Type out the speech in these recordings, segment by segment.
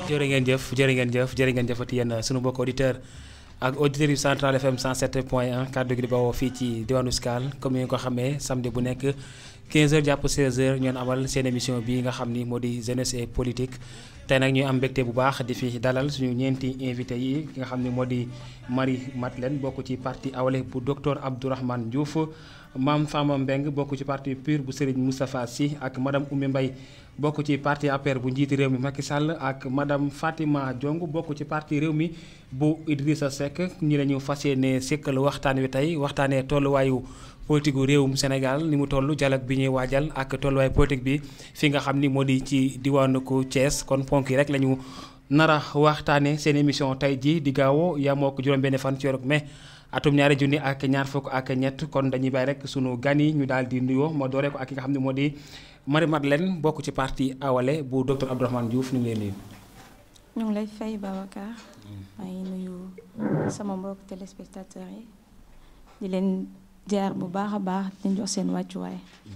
jërë ngeen jëf jërë ngeen jëf jërë ngeen jëfati yéen sunu mbokk auditeur ak auditeurs yu Central FM 107 point 1 kàddu gi di bawoo fii ci diwaanu Scal comme ni nga ko xamee samedi bu nekk 15h jàpp 16h ñoon amal seen émission bi nga xam ni moo di jeunesse et politique tey nag ñuy am mbégte bu baax di fi dalal suñu ñeenti invité yi ki nga xam ni moo di Marie Madeleine bokk ci parti Awalé bu docteur Abdourahmane Diouf Mame Fama Mbeng bokk ci parti PUR bu Serigne Moustapha Sy ak madame Oumy Mbaye bokk ci parti APR bu njiiti réew mi Macky Sall ak madame Fatima Diong bokk ci parti réew mi bu Idrissa Seck ñi la ñu fas yéene sekkal waxtaan wi tey waxtaanee tolluwaayu politique gu réewum Sénégal ni mu toll dialogue bi ñuy waajal ak tolluwaayu politique bi fi nga xam ni moo di ci diwaanu ko Thiès kon ponk yi rek la ñu nar a waxtaanee seen émission tey jii di gaawo yamoo ko juróom-benn fan ci weeru mai atum ñaari junni ak ñaar fukk ak ñett kon dañuy bàyyi rek sunu gan yi ñu daal di nuyoo ma dooree ko ak ki nga xam ne moo di Marie Madeleine bokk ci parti Awalé bu docteur Abdourahmane Diouf ñu ngi lay nuyu. ñu ngi lay fay Babacar maa ngi nuyu sama mbokk téléspectateurs yi di leen jaar bu baax a baax di leen jox seen wàccuwaay.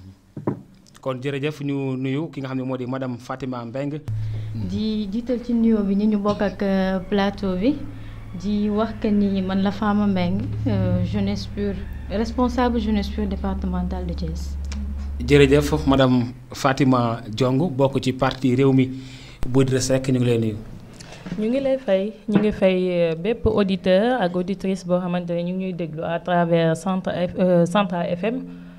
kon jërëjëf ñu nuyu ki nga xam ne moo di madame Fatima Mbeng di jiital ci nuyoo bi ñu ñu bokk ak plateau bi di wax que ni man la Fama Mbeng jeunesse pure responsable jeunesse pure départementale de Thiès. jërëjëf madame Fatima Diong bokk ci parti réew mi bu Idrissa Seck ñu ngi lay nuyu. ñu ngi lay fay ñu ngi fay bépp auditeur ak auditrice boo xamante ne ñu ngi ñuy déglu à travers centre Central FM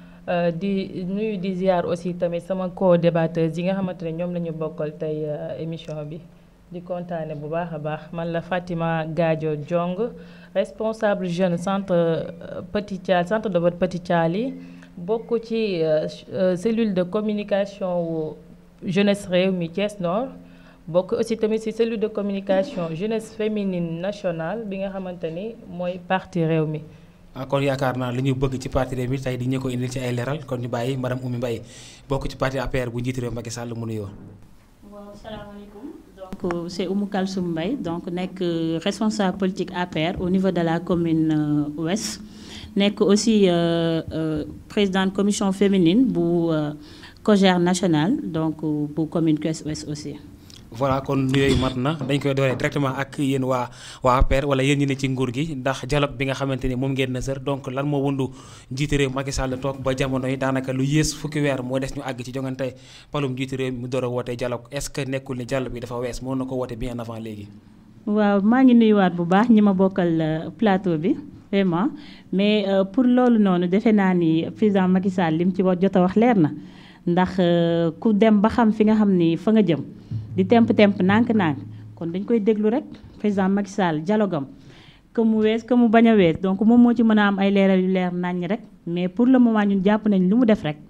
di nuyu di ziar aussi tamit sama co-débatteurs yi nga xamante ne ñoom la ñu bokkal tey émission bi di kontaane bu baax a baax man la Fatima Gadio Diong responsable jeune centre Petit Thial centre de vote Petit Thiali bokk ci cellule de communication wu jeunesse réew mi Thiès Nord bokk aussi tamit ci cellule de communication jeunesse féminine nationale bi nga xamante ni mooy parti réew mi. ah kon yaakaar naa li ñu bëgg ci parti réew mi tey di ñu ko indil ci ay leeral kon ñu bàyyi madame Oumy Mbaye bokk ci parti APR bu njiiti réew Macky Sall mu nuyoo. waaw salaamaaleykum donc c'est Oumou Kalsoum Mbaye donc nekk responsable politique APR au niveau de la commune ouest. nekk aussi présidente commission féminine bu COJER national donc bu commune Thiès Ouest aussi. voilà kon nuyooyu mat na dañ koy dooree directement ak yéen waa waa APR wala yéen ñi ne ci nguur gi ndax dialogue bi nga xamante ni moom ngeen na sër donc lan moo wundu njiiti réew Macky Sall toog ba jamono yi daanaka lu yées fukki weer moo des ñu àgg ci jongante palum njiiti réew mu door a woote dialogue est-ce que nekkul ni dialogue bi dafa wees moo na ko woote bien avant léegi. waaw maa ngi nuyuwaat bu baax ñi ma bokkal plateau bi. vraiment mais pour loolu noonu defe naa ni président Macky Sall li mu ci wax jot a wax leer na ndax ku dem ba xam fi nga xam ni fa nga jëm di temp temp nànk-nànk kon dañ koy déglu rek président Macky Sall dialogue am que mu wees que mu bañ a wees donc moom moo ci mën a am ay leeral yu leer naññ rek mais pour le moment ñun jàpp nañ lu mu def rek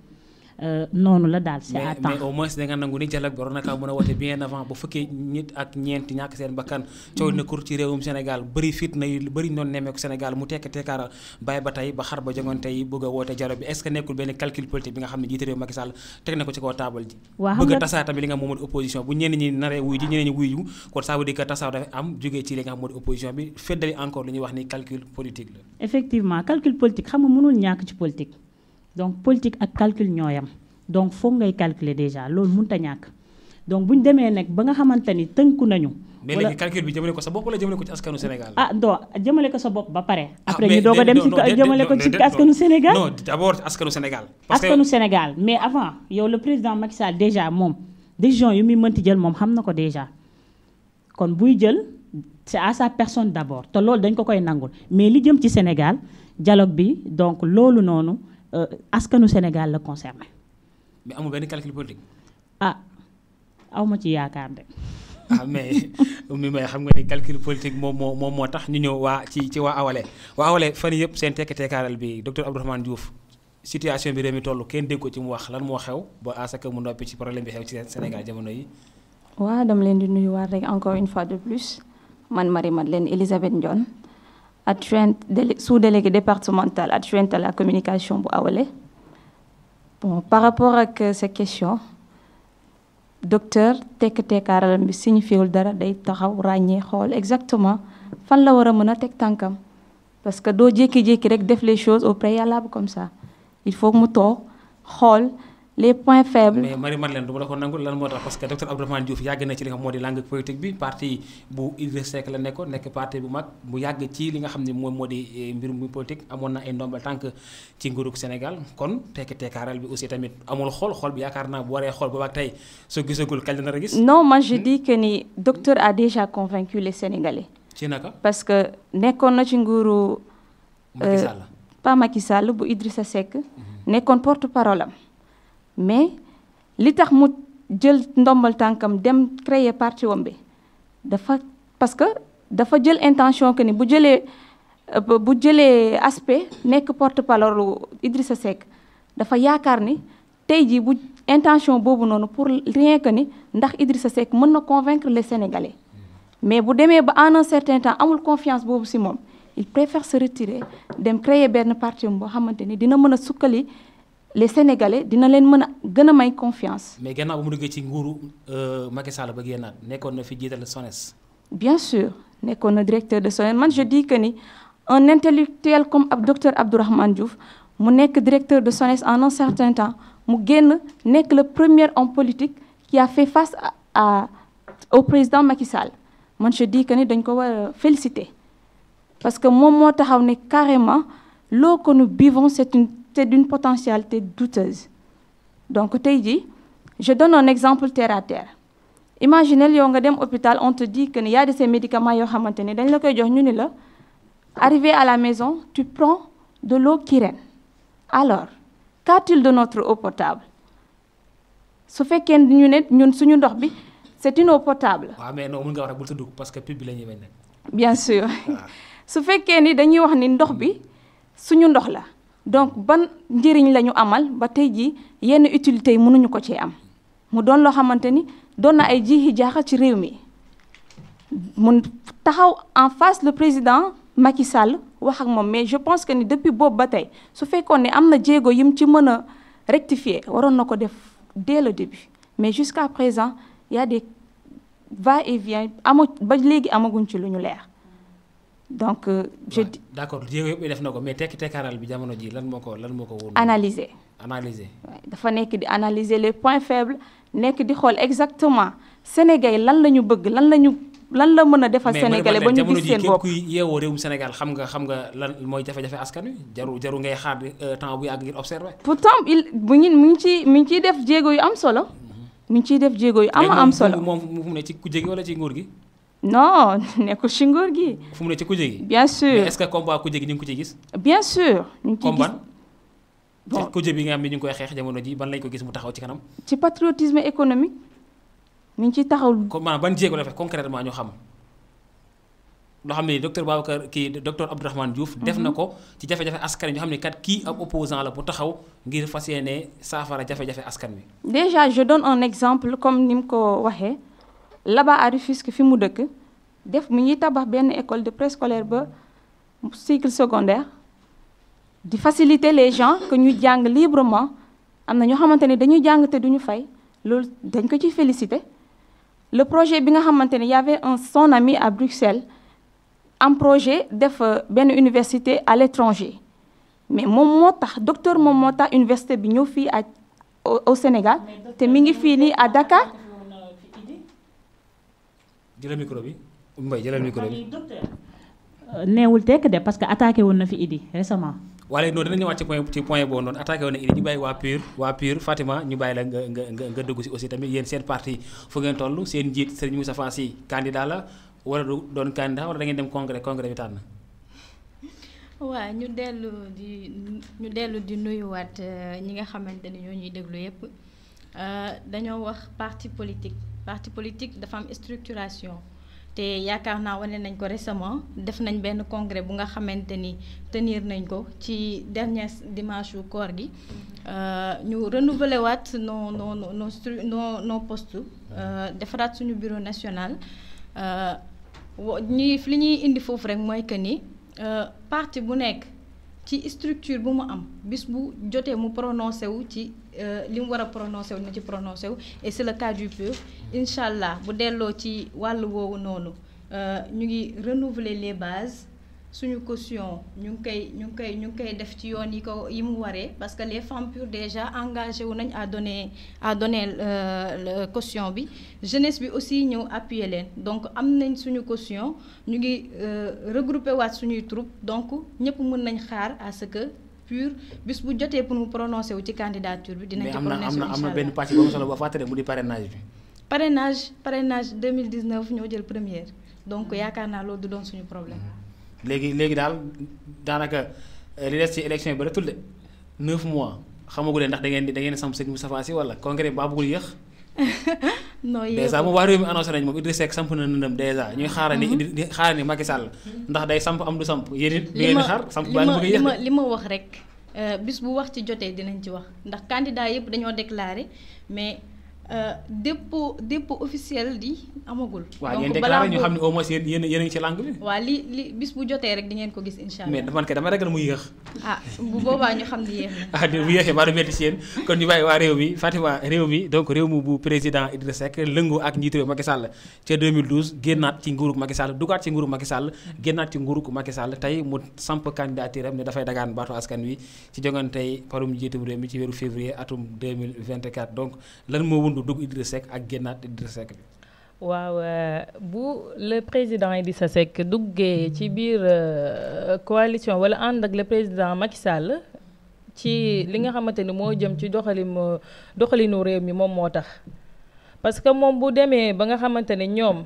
noonu la daal c'est à temps mais au moins da nga nangu ni dialogue bi war na kaa mën a woote bien avant ba fekkee nit ak ñeenti ñàkk seen bakkan coow na kur ci réewum Sénégal bëri fitna yu bëri noonu nemmeeku Sénégal mu tekk tekkaaral bàyyi ba tey ba xar ba jongante yi bëgg a woote dialogue bi est-ce que nekkul benn calcul politique bi nga xam ne jiite réew Macky Sall teg na ko ci kaw taabal ji bëgg a tasaa tamit li nga xam moo di opposition bu ñenn ñi naree wuy ji ñeneen ñi wuy ju kon ça veut dire que tasaa dafa am jógee ci li nga xam moo di opposition bi feddali encore li ñuy wax ni calcul politique la effectivement calcul politique xam nga mënul ñàkk ci politique donc politique ak calcul ñooyam donc foog ngay calculer déjà loolu mënut a ñàkk donc bu ñu demee nag ba nga xamante ni tënku nañu. mais léegi calcul bi jëmale ko sa bopp wala jëmale ko ci askanu Sénégal. ah non jëmale ko sa bopp ba pare. après ñu doog a dem ci jëmale ko ci askanu Sénégal. non d'abord askanu Sénégal. parce que askanu Sénégal mais avant yow le président Macky Sall déjà moom décision yu muy mënti jël moom xam na ko déjà kon buy jël c'est à sa personne d'abord te loolu dañ ko koy nangul mais li jëm ci Sénégal dialogue bi donc loolu noonu askanu Sénégal la concerné. mais amul benn calcul politique. ah aw ma ci yaakaar de. ah mais mi may xam nga ni calcul politique moom moo moom moo tax ñu ñëw waa ci ci waa Awalé waa Awalé fan yëpp seen tekki tekkaaral bi docteur Abdourahmane Diouf situation bi réew mi toll kenn dégg ko ci mu wax lan moo xew ba à ce que mu noppi ci problème bi xew ci Sénégal jamono yi. waaw dama leen di nuyuwaat rek encore une fois de plus man Marie Madeleine Elisabeth Ndione adjointe sous-déléguée départementale adjointe à la communication bu Awalé. bon par rapport ak sa question docteur tekk tekkaaralam bi signifiewul dara day taxaw ràññee xool exactement fan la war a mën a teg tànkam parce que doo jékki-jékki rek def les choses au préalable comme ça il faut mu toog xool les points faibles. mais Marie Madeleine du ma la ko nangu lan moo tax parce que docteur Abdourahmane Diouf yàgg na ci li nga xam moo di langue politique bi parti bu Idrissa Seck la nekkoon nekk parti bu mag mu yàgg ci li nga xam ne moom moo di mbirum politique amoon na ay ndombal tànk ci nguurug Sénégal kon tekki tekkaaral bi aussi tamit amul xool xool bi yaakaar naa bu waree xool boobaak tey soo gisagul kañ la nar a gis. non moi je dis que ni docteur a déjà convaincu les Sénégalais. ci naka. parce que nekkoon na ci nguuru. Macky Sall. pas Macky Sall bu Idrissa Seck. nekkoon porte parole am mais li tax mu jël ndombal tànkam dem créer parti wam bi dafa parce que dafa jël intention que ni bu jëlee bu jëlee aspect nekk porte parole Idrissa Seck dafa yaakaar ni tey jii bu intention boobu noonu pour rien que ni ndax Idrissa Seck mën na convaincre les Sénégalais mais bu demee ba en un certain temps amul confiance boobu ci moom il préfère se retirer dem créer benn parti boo xamante ni dina mën a sukkali les Sénégalais dina leen mën a gën a may confiance. mais gannaaw ba mu duggee ci nguuru Macky Sall ba génnaat nekkoon na fi jiital SONES. bien sûr nekkoon na directeur de SONES man je dis que ni un intellectuel comme ab docteur Abdourahmane Diouf mu nekk directeur de SONES en un certain temps mu génn nekk le premier homme politique qui a fait face à, à au président Macky Sall man je dis que ni dañ ko war a féliciter parce que moom moo taxaw ne carrément l'eau que nous buvons c'est une c'est d'une potentialité douteuse donc tey jii je donne un exemple terre à terre imaginez yow nga dem hôpital on te dit que ni y a de ces médicaments yoo xamante ni dañ la koy jox ñu ni la arrivé à la maison tu prends de l'eau Kirène alors qu'a-t-il de notre eau potable su fekkee ñu ne ñun suñu ndox bi c'est une eau potable. waaw mais non mën nga wax rek bul tudd parce que pub bi la ñuy bañ nag. bien sûr su fekkee ni dañuy wax ni ndox bi suñu ndox la. donc ban njëriñ la ñu amal ba tey jii yenn utilité yi mënuñu ko cee am mu doon loo xamante ni doon na ay jiixi jaaxa ci réew mi mun taxaw en face le président Macky Sall wax ak moom mais je pense que ni depuis boobu ba tey su fekkoon ne am na jéego yim ci mën a rectifier waroon na ko def dès le début mais jusqu'à présent y a des va-et-vient ama ba léegi amaguñ ci lu ñu leer donc je Ouais, d'accord jéego yëpp def na ko mais tekki tekkaaral bi jamono ji lan moo ko lan moo ko woon. analyser analyser. Ouais, dafa nekk di analyser les points faibles nekk di xool exactement Sénégal lan la ñu bëgg lan la ñu lan la mën a defal Sénégalais ba ñu jamono gis ji seen képp bopp kuy yeewoo réewum Sénégal xam nga xam nga lan mooy jafe-jafe askan wi jaru jaru ngay xaar euh, temps bu yàgg ngir observer. pourtant il bu ñu mi ngi ci mi ngi ciy def jéego yu am solo mi ngi ciy def jéego yu am léegi am moom solo moom fu mu ne ci kujje gi wala ci nguur gi non nekkul ci nguur gi fu mu ne ci kujje gi. bien mais sûr est-ce que combat kujje gi ñu ngi ko ci gis. bien sûr ñu ngi ciy comme gis ban. bon ci kujje bi nga xam ne ñu ngi koy xeex jamono ji ban lañ ko gis mu taxaw ci kanam. ci patriotisme économique mi ngi ciy taxaw comme maanaam ban jéego la fekk concrètement ñu xam loo xam ne docteur Babacar kii docteur Abdourahmane Diouf. def na ko ci jafe-jafe askan wi ñu xam ne kat kii ab opposant la bu taxaw ngir fas yéene saafara jafe-jafe askan wi. déjà je donne un exemple comme ni mu ko waxee là-bas à Rufisque fi mu dëkk def mi ngi tabax benn école de préscolaire ba cycle secondaire di faciliter les gens que ñu jàng librement am na ñoo xamante ne dañuy jàng te duñu fay loolu dañ ko ci féliciter le projet bi nga xamante ne y avait un son ami à Bruxelles am projet def euh, benn université à l'étranger mais moom moo tax docteur moom moo tax université bi ñëw fii à au, au Sénégal te mi ngi fii nii à Dakar jëlal micro bi Mbaye jëlal micro bi. neewul tekk de parce que attaqué woon na fi Idi récemment. waaye noonu dina ñëwaat ci point ci point boobu noonu attaqué woon na Idi ñu bàyyi waa PUR waa PUR Fatima ñu bàyyi la nga nga nga nga dugg si aussi tamit yéen seen parti fu ngeen toll seen njiit Serigne Moustapha Sy candidat la wala du doon candidat wala da ngeen dem congrès congrès bi tànn. waaw ñu dellu di ñu dellu di nuyuwaat euh, ñi nga xamante ni ñoo ñuy déglu yépp euh, dañoo wax parti politique parti politique dafa am structuration te yaakaar naa wane nañ ko récemment def nañ benn congrès bu nga xamante ni tenir nañ ko ci dernier dimanche yu koor gi euh, ñu renouveler waat nos nos nos nos stru- nos nos postes euh, defaraat suñu bureau national euh, wo- ñuy li ñuy indi foofu rek mooy que ni euh, parti bu nekk ci structure bu mu am bis bu jotee mu prononcé wu ci euh, li mu war a prononcé wu na ci prononcé wu et c'est le cas du PUR incha allah bu delloo ci wàll woowu noonu euh, ñu ngi renouveler les bases suñu caution ñu ngi koy ñu ngi koy ñu ngi koy def ci yoon yi ko yi mu waree parce que les femmes pures déjà engagé wu nañ à donner à donner euh, caution bi jeunesse bi aussi ñëw appuyer leen donc am nañ suñu caution ñu ngi regrouper waat suñuy troupe donc ñëpp mën nañ xaar à ce que pur bis bu jotee pour mu prononcer wu ci candidature bi. dinañ ci mais am prononcer na am na benn pàcc boobu solo ba fàttali mu di parrainage bi. parrainage parrainage 2019 ñoo jël première donc yaakaar naa loolu du doon suñu problème. léegi léegi daal daanaka li des ci élection yi ba retul de 9 mois xamagu leen ndax da ngeen di da ngeen di samp sëñ Moustapha Sy wala congrès bi baa bëggul yéex. non yéex dèjà moom waa réew mi annoncé nañ moom Idrissa Seck samp na nëndam dèjà ñuy xaaral ni indi xaaral ni Macky Sall ndax day samp am du samp yéen it. li ma xaar samp li baa ma bëgg a li yéex ma li ma wax rek bis bu wax ci jotee dinañ ci wax ndax candidat yëpp dañoo déclaré mais dépôt dépôt officiel di amagul. waaw ngeen donc balaa déclaré ñu xam ne boobu au moins yéen yéen yéen a ngi ci langue bi. waa li li bis bu jotee rek di ngeen ko gis incha mais allah. man kay dama ragal mu yéex. ah bu boobaa ñu xam ni yéex na. ah di bu yéexee baa du metti si yéen kon ñu bàyyi waa réew mi Fatima réew mi donc réew mi bu président Idrissa Seck lëngoo ak njiitu réew Macky Sall ca 2012 génnaat ci nguurug Macky Sall dugaat ci nguurug Macky Sall génnaat ci nguurug Macky Sall tey mu samp candidature am ne dafay dagaan baatu askan wi ci jongantey parum njiitum réew mi ci weeru février atum 2024 donc lan moo wundu dugg Idrissa Seck ak génnaat Idrissa Seck bi waaw euh, bu le président Idrissa Seck duggee ci biir euh, coalition wala ànd ak le président Macky Sall ci li nga xamante ni moo jëm ci doxalin doxalinu réew mi moom moo tax parce que moom bu demee ba nga xamante ne ñoom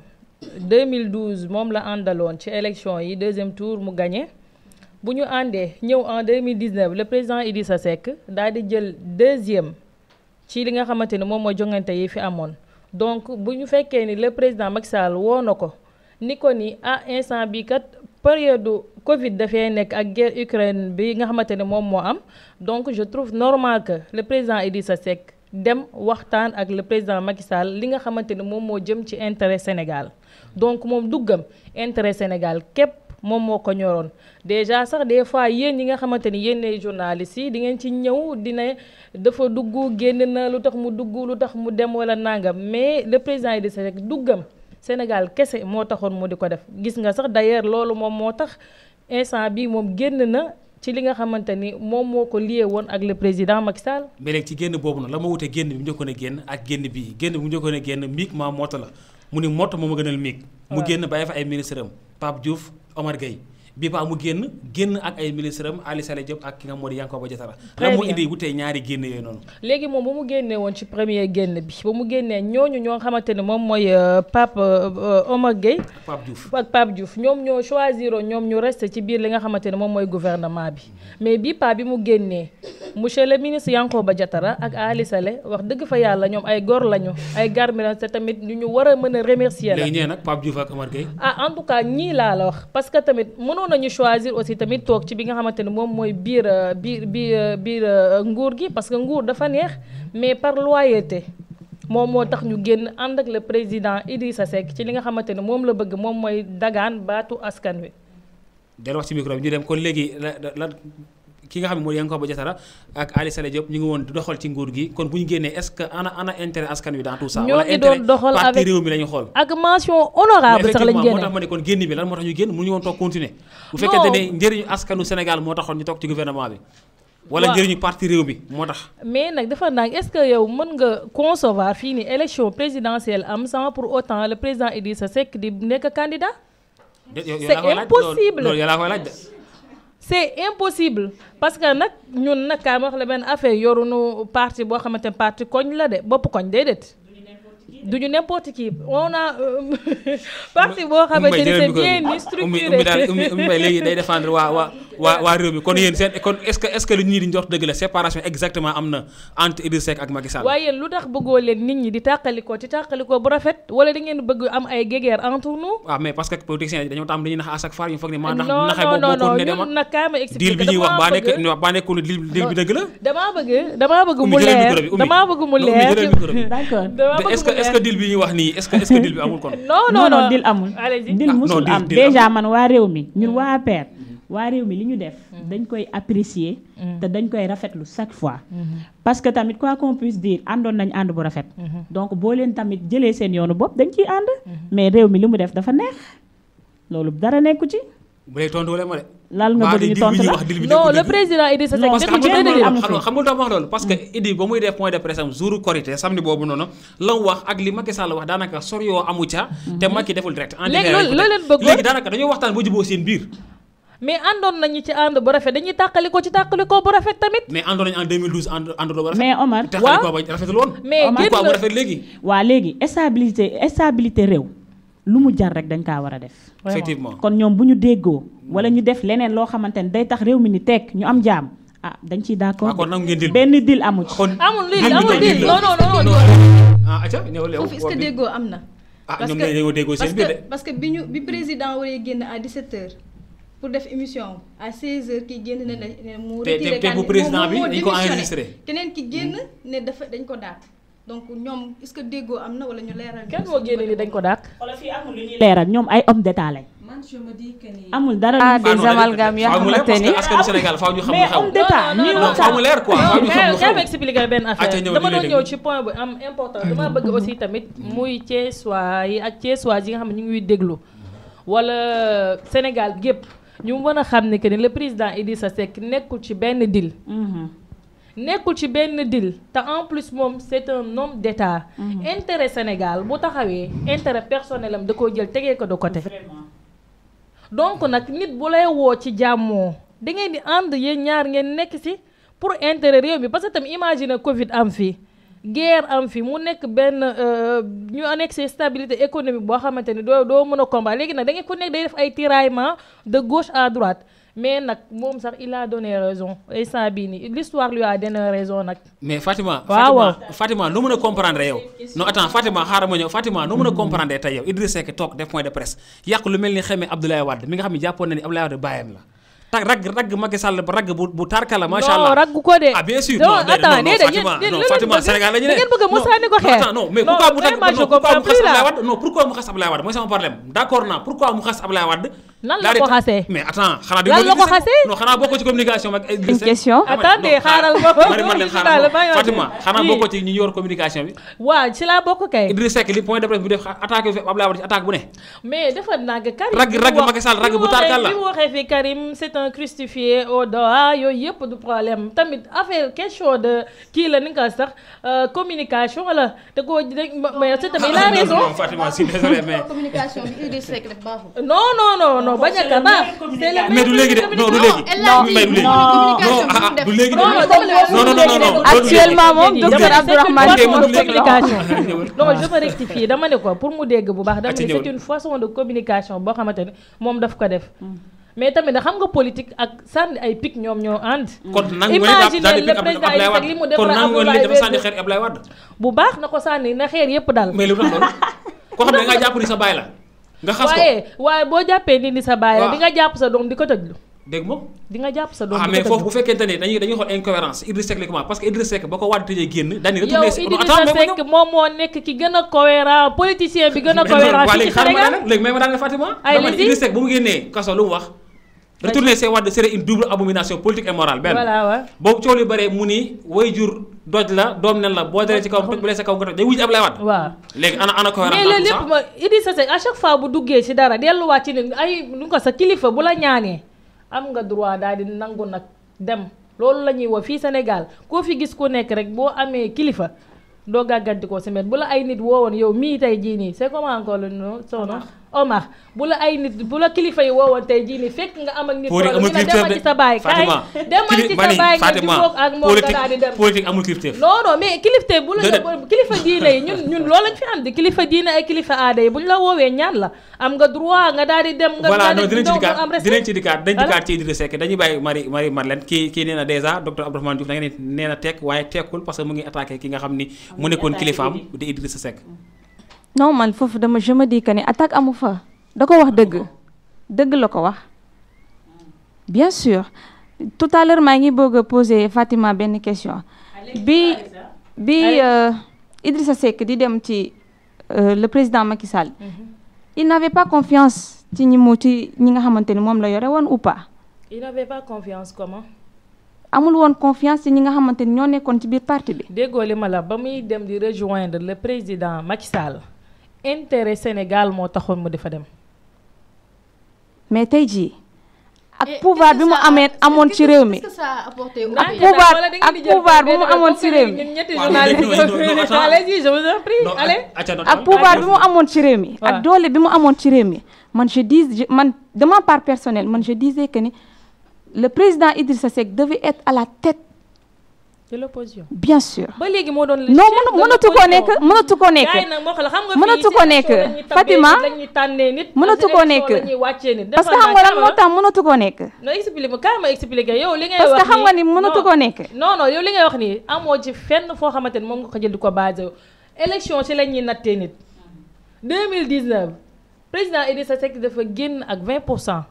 2012 moom la àndaloon ci élection yi deuxième tour mu gagné bu ñu àndee ñëw en 2019 le président Idrissa Seck daal di jël deuxième ci li nga xamante ni moom mooy jongante yi fi amoon donc bu ñu fekkee ni le président Macky Sall woo na ko ni ko ni ah instant bi kat période Covid dafay nekk ak guerre Ukraine bi nga xamante ne moom moo am donc je trouve normal que le président Idrissa Seck dem waxtaan ak le président Macky Sall li nga xamante ne moom moo jëm ci intérêt Sénégal donc moom duggam intérêt Sénégal képp moom moo ko ñoroon déjà sax des fois yéen ñi nga xamante ni yéen ay journalistes yi di ngeen ci ñëw dina dafa dugg génn na lu tax mu dugg lu tax mu dem wala nangam mais le président Idrissa Seck duggam Sénégal kese moo taxoon mu di ko def gis nga sax d'ailleurs loolu moom moo tax instant bi moom génn na ci li nga xamante ni moom moo ko lié woon ak le président Macky Sall. mais léegi ci génn boobu nag la ma wutee génn bi mu njëkkoon a génn ak génn bii génn bi mu njëkkoon a génn miig maa moto la mu ni moto moo ma gënal miig mu génn bàyyi fa ay ministre am Pape Diouf Omar Gueye bii paa mu génn génn ak ay ministre am Ali Saleh Diop ak ki nga moo di Yankhoba Diattara Très la moo bien. indi wutee ñaari génn yooyu noonu léegi moom ba mu génnee woon ci premier génn bi ba mu génnee ñooñu ñoo xamante ni moom mooy euh, Pape euh, Omar Gueye ak Pape Diouf ak Pape Diouf ñoom ñoo choisir ñoom ñu reste ci biir li nga xamante ne moom mooy gouvernement bi mais bii pa bi mu génnee monsieur le ministre Yankhoba Diattara ak Ali Saleh wax dëgg fa yàlla ñoom ay góor lañu ay garmiran te tamit ñu ñu war a mën a remercier la léegi ñee nag Pape Diouf ak Omar Gueye ah en tout cas ñii laa la wax parce que tamit mënoon nañu choisir aussi tamit toog ci bi nga xamante ne moom mooy biir euh, biir biir euh, biir euh, nguur gi parce que nguur dafa neex mais par loyauté moom moo tax ñu génn ànd ak le président Idrissa Seck ci li nga xamante ne moom la bëgg moom mooy dagaan baatu askan wi. del wax ci micro bi ñu dem kon léegi la la ki nga xam ne mooy Yankhoba Diattara ak Ali Saleh Diop ñu ngi woon di doxal ci nguur gi kon bu ñu génnee est-ce que ana ana intérêt askan wi dans tout ça Ñoo wala ngi doon intérêt doxal parti avec- réew mi la ñu xool ak mention honorable mais sax lañ effectivement moo génne. tax ma ne kon génn bi lan moo tax ñu génn mënuñu woon toog continuer bu fekkente ne njëriñu askanu Sénégal moo taxoon ñu toog ci gouvernement bi wala Waaw. njëriñu parti réew mi moo tax mais nag dafa nag est-ce que yow mën nga concevoir fii ni élection présidentielle am sans pour autant le président Idrissa Seck di nekk candidat. Yow- yow- yow C'est laa koy laaj, impossible. loolu loolu yow laa koy laaj de c'est impossible parce que nag ñun nag kaa ma wax la benn affaire yorunu parti boo xamante ne parti koñ la de bopp koñ déedéet duñu n'importe qui on a euh, parti boo xamante ni c'est bien ummi structuré ummi daal ummi ummi mbay léegi day défendre waa waa waa waa réew mi kon yéen seen kon est-ce que est-ce que lu ñii di njort dëgg la séparation exactement am na entre Idrissa Seck ak Macky Sall waaye lu tax bëggoo leen nit ñi di tàqalikoo ci tàqalikoo bu rafet wala da ngeen bëgg am ay guéguerre entre nous waaw mais parce que politiciens yi dañoo tam dañuy nax à chaque fois ñu foog ne maa non ndax naxee non boobu non boo non continuer ñun demal nag kaa ma deal expliqué bi ñuy wax damaa baa nekk bëgg baa nekkul ne deal deal bi dëgg la damaa bëgg damaa bëgg mu Oumy, jëlal leer micro bi, Oumy. damaa bëgg mu Non, Oumy, leer jëlal micro bi. d'accord damaa Mais bëgg est-ce que mu est-ce que leer deal bi ñuy wax nii est-ce que est-ce que deal bi amul kon non non non non dil amul allez-y dil Ah, non, musul dil- am dil déjà amul. man waa réew mi ñun waa APR waa réew mi li ñu def dañ koy apprécier te dañ koy rafetlu chaque fois parce que tamit quoi qu'on puisse dire àndoon nañ ànd bu rafet donc boo leen tamit jëlee seen yoonu bopp dañ ciy ànd mais réew mi li mu def dafa neex loolu dara nekku ci bu lay tontu wala ma de. laal nga Mbaa bëgg ñu di- tontu di- la wax dil bi non nekkul le dëgg. président Idrissa Seck parce que nekkul ci xam benn nga dil amu fi. xam nga lu tax ma wax loolu parce que Idi ba muy def point de presse am jour Korité samedi boobu noonu la mu wax ak li Macky Sall wax daanaka soriwoo amu ca. te Macky deful direct. en Léegi différé loolu- lañ ko loolu teg. leen bëggoon. léegi daanaka dañoo waxtaan ba juboo seen biir. mais àndoon nañu ci ànd bu rafet dañuy tàqali ko ci tàqali ko bu rafet tamit mais àndoon nañu en 2012 ànd àndandoo ba rafet. mais Omar te xale ko ba rafetul woon. mais Omar, génn pourquoi mu na- rafet léegi. waa léegi stabilité stabilité réew lu mu jar rek dañ kaa war a def Vraiment. effectivement. kon ñoom bu ñu déggoo wala ñu def leneen loo xamante ne day tax réew mi ni tekk ñu am jaam ah dañ ciy d'accord waaw kon nangu ngeen dil. benn dil amu ci kon amul lii dil bi amul kon lii dil la. non non non non ah acca ñëwal yow. foofu est-ce que déggoo am na. ah parce ñoom que- dañoo déggoo seen parce biir que de. parce que bi ñu bi président waree génn à 17h pour def émission à 16h kii génn ne la ne mu. te- retiré te bu candidat- président moom bi moo dañ ko démissionné. enregistré. keneen ki génn ne dafa dañ ko daal donc ñoom est-ce que déggoo am na wala ñu leeral. kenn moo génne ni dañ ko dàq leeral ñoom ay homme d'état lañ man je me dis que ni. amul dara ah lu Ah, des non, amalgames yoo faaw mu leer xamante parce ni que askanu Sénégal faaw ñu xam lu mais xew. homme d'état ñuy non faaw mu waxtaan leer quoi faaw ñu xam lu mais kaa ma xew. expliquer benn Acca, affaire ñëw, dama ñu doon lay ñëw déglu. ci point bu am important dama bëgg aussi tamit muy Thiessois yi ak Thiessois yi nga xam ne ñu ngi déglu wala Sénégal gépp ñu mën a xam ne que ni le président Idrissa Seck nekkul ci benn deal Mhm. nekkul ci benn deal te en plus moom c'est un homme d'état intérêt Sénégal bu taxawee intérêt personnel am da koo jël tegee ko de côté donc nag nit bu lay woo ci jàmmoo da ngeen di ànd yéen ñaar ngeen nekk ci pour intérêt réew mi parce que tam imagine Covid am fi guerre am fi mu nekk benn euh, ñu nekk ci stabilité économique boo xamante ni doo doo mën a combat léegi nag da ngeen ku nekk day def ay tiraillement de gauche à droite mais nag moom sax il a donné raison instant bii nii l'histoire lui a donné raison nag. mais Fatima. Waaw, waaw. Fatima Fatima noo mën a comprendre yow. non attends Fatima xaaral ma ñëw Fatima noo mën a comprendre tey yow Idrissa Seck toog def point de presse yàq lu mel ni xamee Abdoulaye Wade mi nga xam ne jàppoon na ni Abdoulaye Wade bàyyam la. tag ragg ragg Macky Sall ba ragg bu bu tarka la macha allah non raggu ko de. ah bien sûr non non attends non non déedéet Fatima yéen- yéen non lu leen Fatima bëgg- Sénégal la ñu ne da ngeen bëgg a mu Non, sànni ko non, xeer. attends, non mais Non, pourquoi mu tagg vraiment, je non pourquoi mu comprends xas plus là. Abdoulaye Wade non pourquoi mu xas Abdoulaye Wade mooy sama problème d'accord naa pourquoi mu xas Abdoulaye Wade Nan la daal di ko ta- xasee? mais attends xanaa Lan la ko xasee? non xanaa bokkoo ci communication ak Idrissa Seck. question. Dama ne, Attendez, non, xaaral ma- Marie Madeleine Daal, xaaral bàyyi ma ma Fatima de. xanaa Oui. bokkoo ci ñi yor communication bi waaw ci laa bokk kay. Idrissa Seck li point de presse bu def attaque fi Abdoulaye Wade ci attaque bu ne mais dafa nag Karim. Ragg- bi mu ragg wax- Macky Sall, ragg bi bu mu tarkal la. waxee- bi mu waxee fi Karim c'est un crucifié au doigt yooyu yëpp du problème tamit affaire question de kii la ni nga ko sax euh, communication la te koo mais c'est tamit il a raison. non Fatima je suis désolé mais communication bi Idrissa Seck def baaxul. non non non non bañ a ka baax. c'est le mais du léegi de non du léegi elle l'a dit, mais du léegi non, non communication bi ah mu def. du léegi de Non, non, dama ne non non non non non actuellement moom Dama ne docteur c'est une Abdourahmane Ok, façon man de du léegi. communication. non je veux rectifier dama ne ko pour mu dégg bu baax dama Acca ne ñëwal. c'est une façon de communication boo xamante ne moom daf ko def. mais tamit da xam nga politique ak sànni ay pic ñoom ñoo ànd. kon nangu nga ne daal di le pick président Abdoulaye Idrissa Seck li mu Wade kon defar nangu nga ne Abdoulaye dafa sànni Wade xeer Abdoulaye Wade bu baax na ko sànni na xeer yëpp dal. mais lu tax loolu koo xam ne nga jàpp ni sa baay la nga xas ko waaye waaye boo jàppee nit ni sa baay la Waaw. di nga jàpp sa doom di ko tëjlu. dégg moom di nga jàpp sa doom ah di mais ko foofu bu tëjlu. fekkente ne dañuy dañuy xool incohérence Idrissa Seck la comment parce que Idrissa Seck ba ko Wade tëjee génn dañuy yow retourné si non Idrissa attends mais ma Seck moom moo nekk ki gën a cohérent politicien bi gën a ñëw cohérent waa fii léegi ci xaaral ma Sénégal. daaneel léegi may ma daaneel Fatima Ay, dama ne vas-y. Idrissa Seck bu mu génnee kaso lu mu wax retourner ses Wade serait une double abomination politique et morale benn voilà waaw. boobu coow li bëree mu ni way jur doj la doom nen la boo deree ci kaw toj bu dee sa kaw nga toj day wuj Abdoulaye Wade waaw. léegi ana ana cohérence mais dans loolu tout lépp ça ma Idrissa Seck à chaque fois bu duggee ci dara delluwaat ci ne ay lu ko sa kilifa bu la ñaanee am nga droit daal di nangu nag dem loolu la ñuy wax fii Sénégal koo fi gis ku nekk rek boo amee kilifa doo gàgganti ko si met bu la ay nit woowoon yow mii tey jii nii c'est comment encore le nom son nom Omar bu la ay nit bu la kilifa yi woowoon tey jii nii fekk nga am ak nit politique amul problème ñu ne critère demal de ci sa baay kaay Fatima demal ci sa baay nga jubóog ak moom nga daal di dem politique amul critère non non mais kilifte bu la Déedéet. kilifa diine yi ñun ñun loolu lañ fi am di kilifa diine ay kilifa aada yi bu ñu la woowee ñaan la am nga droit nga daal di dem. nga voilà daal non di dinañ ci ñëw dikkaat am respect. dinañ ci dikkaat dañ Voilà. dikkaat ci Idrissa Seck dañuy bàyyi Marie Marie Madeleine kii kii nee na dèjà docteur Abdourahmane Diouf da nga ne nee na tekk waaye tekkul parce que mu ngi attaqué ki nga xam ni mu nekkoon kilifaam di Idrissa Seck non man foofu dama je me dis que ni attaque amu fa da ko wax dëgg dëgg la ko wax bien sûr tout à l'heure maa ngi bëgg a poser Fatima benn question bi bi euh, Idrissa Seck di dem ci euh, le président Macky Sall il n'avait pas confiance ci ñi mu ci ñi nga xamante ni moom la yore woon ou pas il n'avait pas confiance comment. amul woon confiance ci ñi nga xamante ni ñoo nekkoon ci biir parti bi déggoo li ma la ba muy dem di rejoindre le président Macky Sall intérêt Sénégal moo taxoon mu di fa dem. mais tey jii ak pouvoir bi mu amee amoon ci réew mi Qu'est-ce que ça a apporté au Ak pays pouvoir- Wala da ngeen ak di jël pouvoir bu mu benn amoon comme ci que réew ñun mi. ñetti Waaw, journalistes mais non, non, non, attends. allez-y je vous en prie non allez acca non ak pouvoir bi mu amoon ci réew mi waaw. ak doole bi mu amoon ci réew mi man je dis je- man de ma part personnelle man je disais que ni le président Idrissa Seck devait être à la tête de l'opposition bien sûr ba léegi moo doon le non chef mënu de mënatu ko l'opposition. nekk mënatu ko nekk gars yi nag moo xam la xam nga mënatu fii ko si nekk. élection la ñuy tabbee Fatima, nit, la ñuy tànnee nit mënatu si ko élection nekk. la ñuy wàccee nit parce que Defal xam nga naa lan kaama moo tax mënatu ko nekk non expliqué ma kaay ma expliqué yow li ngay parce wax que xam nga ni nii- mënatu non. ko nekk non non yow li ngay wax nii amoo ci fenn foo xamante ni moom nga ko jël di ko basé wu élection ci la ñuy nattee nit 2019 président Idrissa Seck dafa génn ak 20 pour cent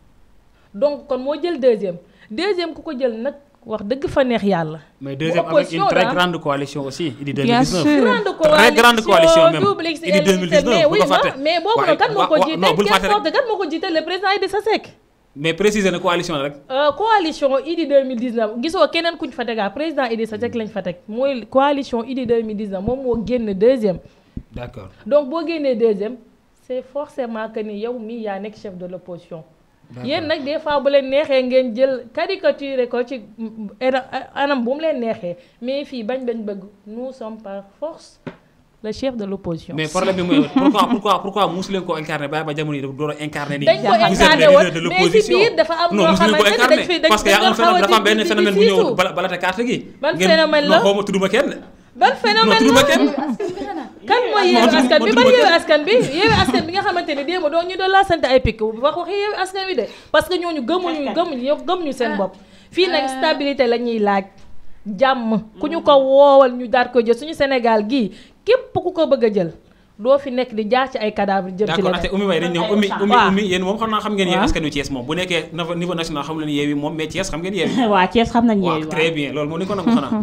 donc kon moo jël deuxième deuxième ku ko jël nag wax dëgg fa neex yàlla. mais deuxième avec une opposition, très là. grande coalition aussi Idi Bien 2019 sûr. grande très grande coalition même double Idi XL 2019 mais bu oui ko fàtte ma mais boobu waaye nag kan moo wa- ko wa- jiite non bul fàtte quelle rek sorte kan moo ko jiite le président Idrissa Seck. mais préciser na coalition la rek Euh, coalition Idi 2019 gisoo keneen kuñ fa tegaa président Idrissa Seck lañ fa teg mooy coalition Idi 2019 moom moo génn deuxième d'accord donc boo génnee deuxième c'est forcément que ni yow mii yaa nekk chef de l'opposition yéen nag des fois bu leen neexee ngeen jël caricature ko ci mm, era- anam bu mu leen neexee mais fii bañ bañ bëgg nous sommes par force le chef de l'opposition mais problème bi mooy pourquoi pourquoi pourquoi musu leen ko incarné bàyyi ba jamono yi door a incarné nii dañ ko vous êtes incarné les woon leaders de mais si l'opposition biir dafa am non ñoo musu leen ko xamante ne incarné dañ fi dañ parce que y a un dañ phénomène dafa am benn di- di- phénomène bu di ñëw siisu. bala balate carte gi Ban ngeen- phénomène la non xaw ma tudduma kenn ban non phénomène tudduma la kenn kan mooy Non, yeewu tudd- askan bi tudd ban ma yeewu kenn. askan bi yeewu askan bi nga xamante ni démb doo ñu doon laa sant ay pikk wax waxi yeewu askan wi de parce que ñooñu gëmuñu gëmuñu yow gëmuñu seen bopp fii nag stabilité la ñuy laaj jàmm ku ñu ko woowal ñu daat ko jël suñu Sénégal gii képp ku ko bëgg a jël doo fi nekk di jaar ci ay cadavre jëm ci d'accord leneen ate Oumy Mbaye dañ ñëw Oumy Oumy waaw. Oumy yéen moom xam naa xam ngeen yéen waaw. askan wi Thiès moom bu nekkee niveau niveau national xam leen yeewi moom mais Thiès xam ngeen yeewi waa Thiès xam nañ waaw yeewi très bien loolu moom ni ko nangu xanaa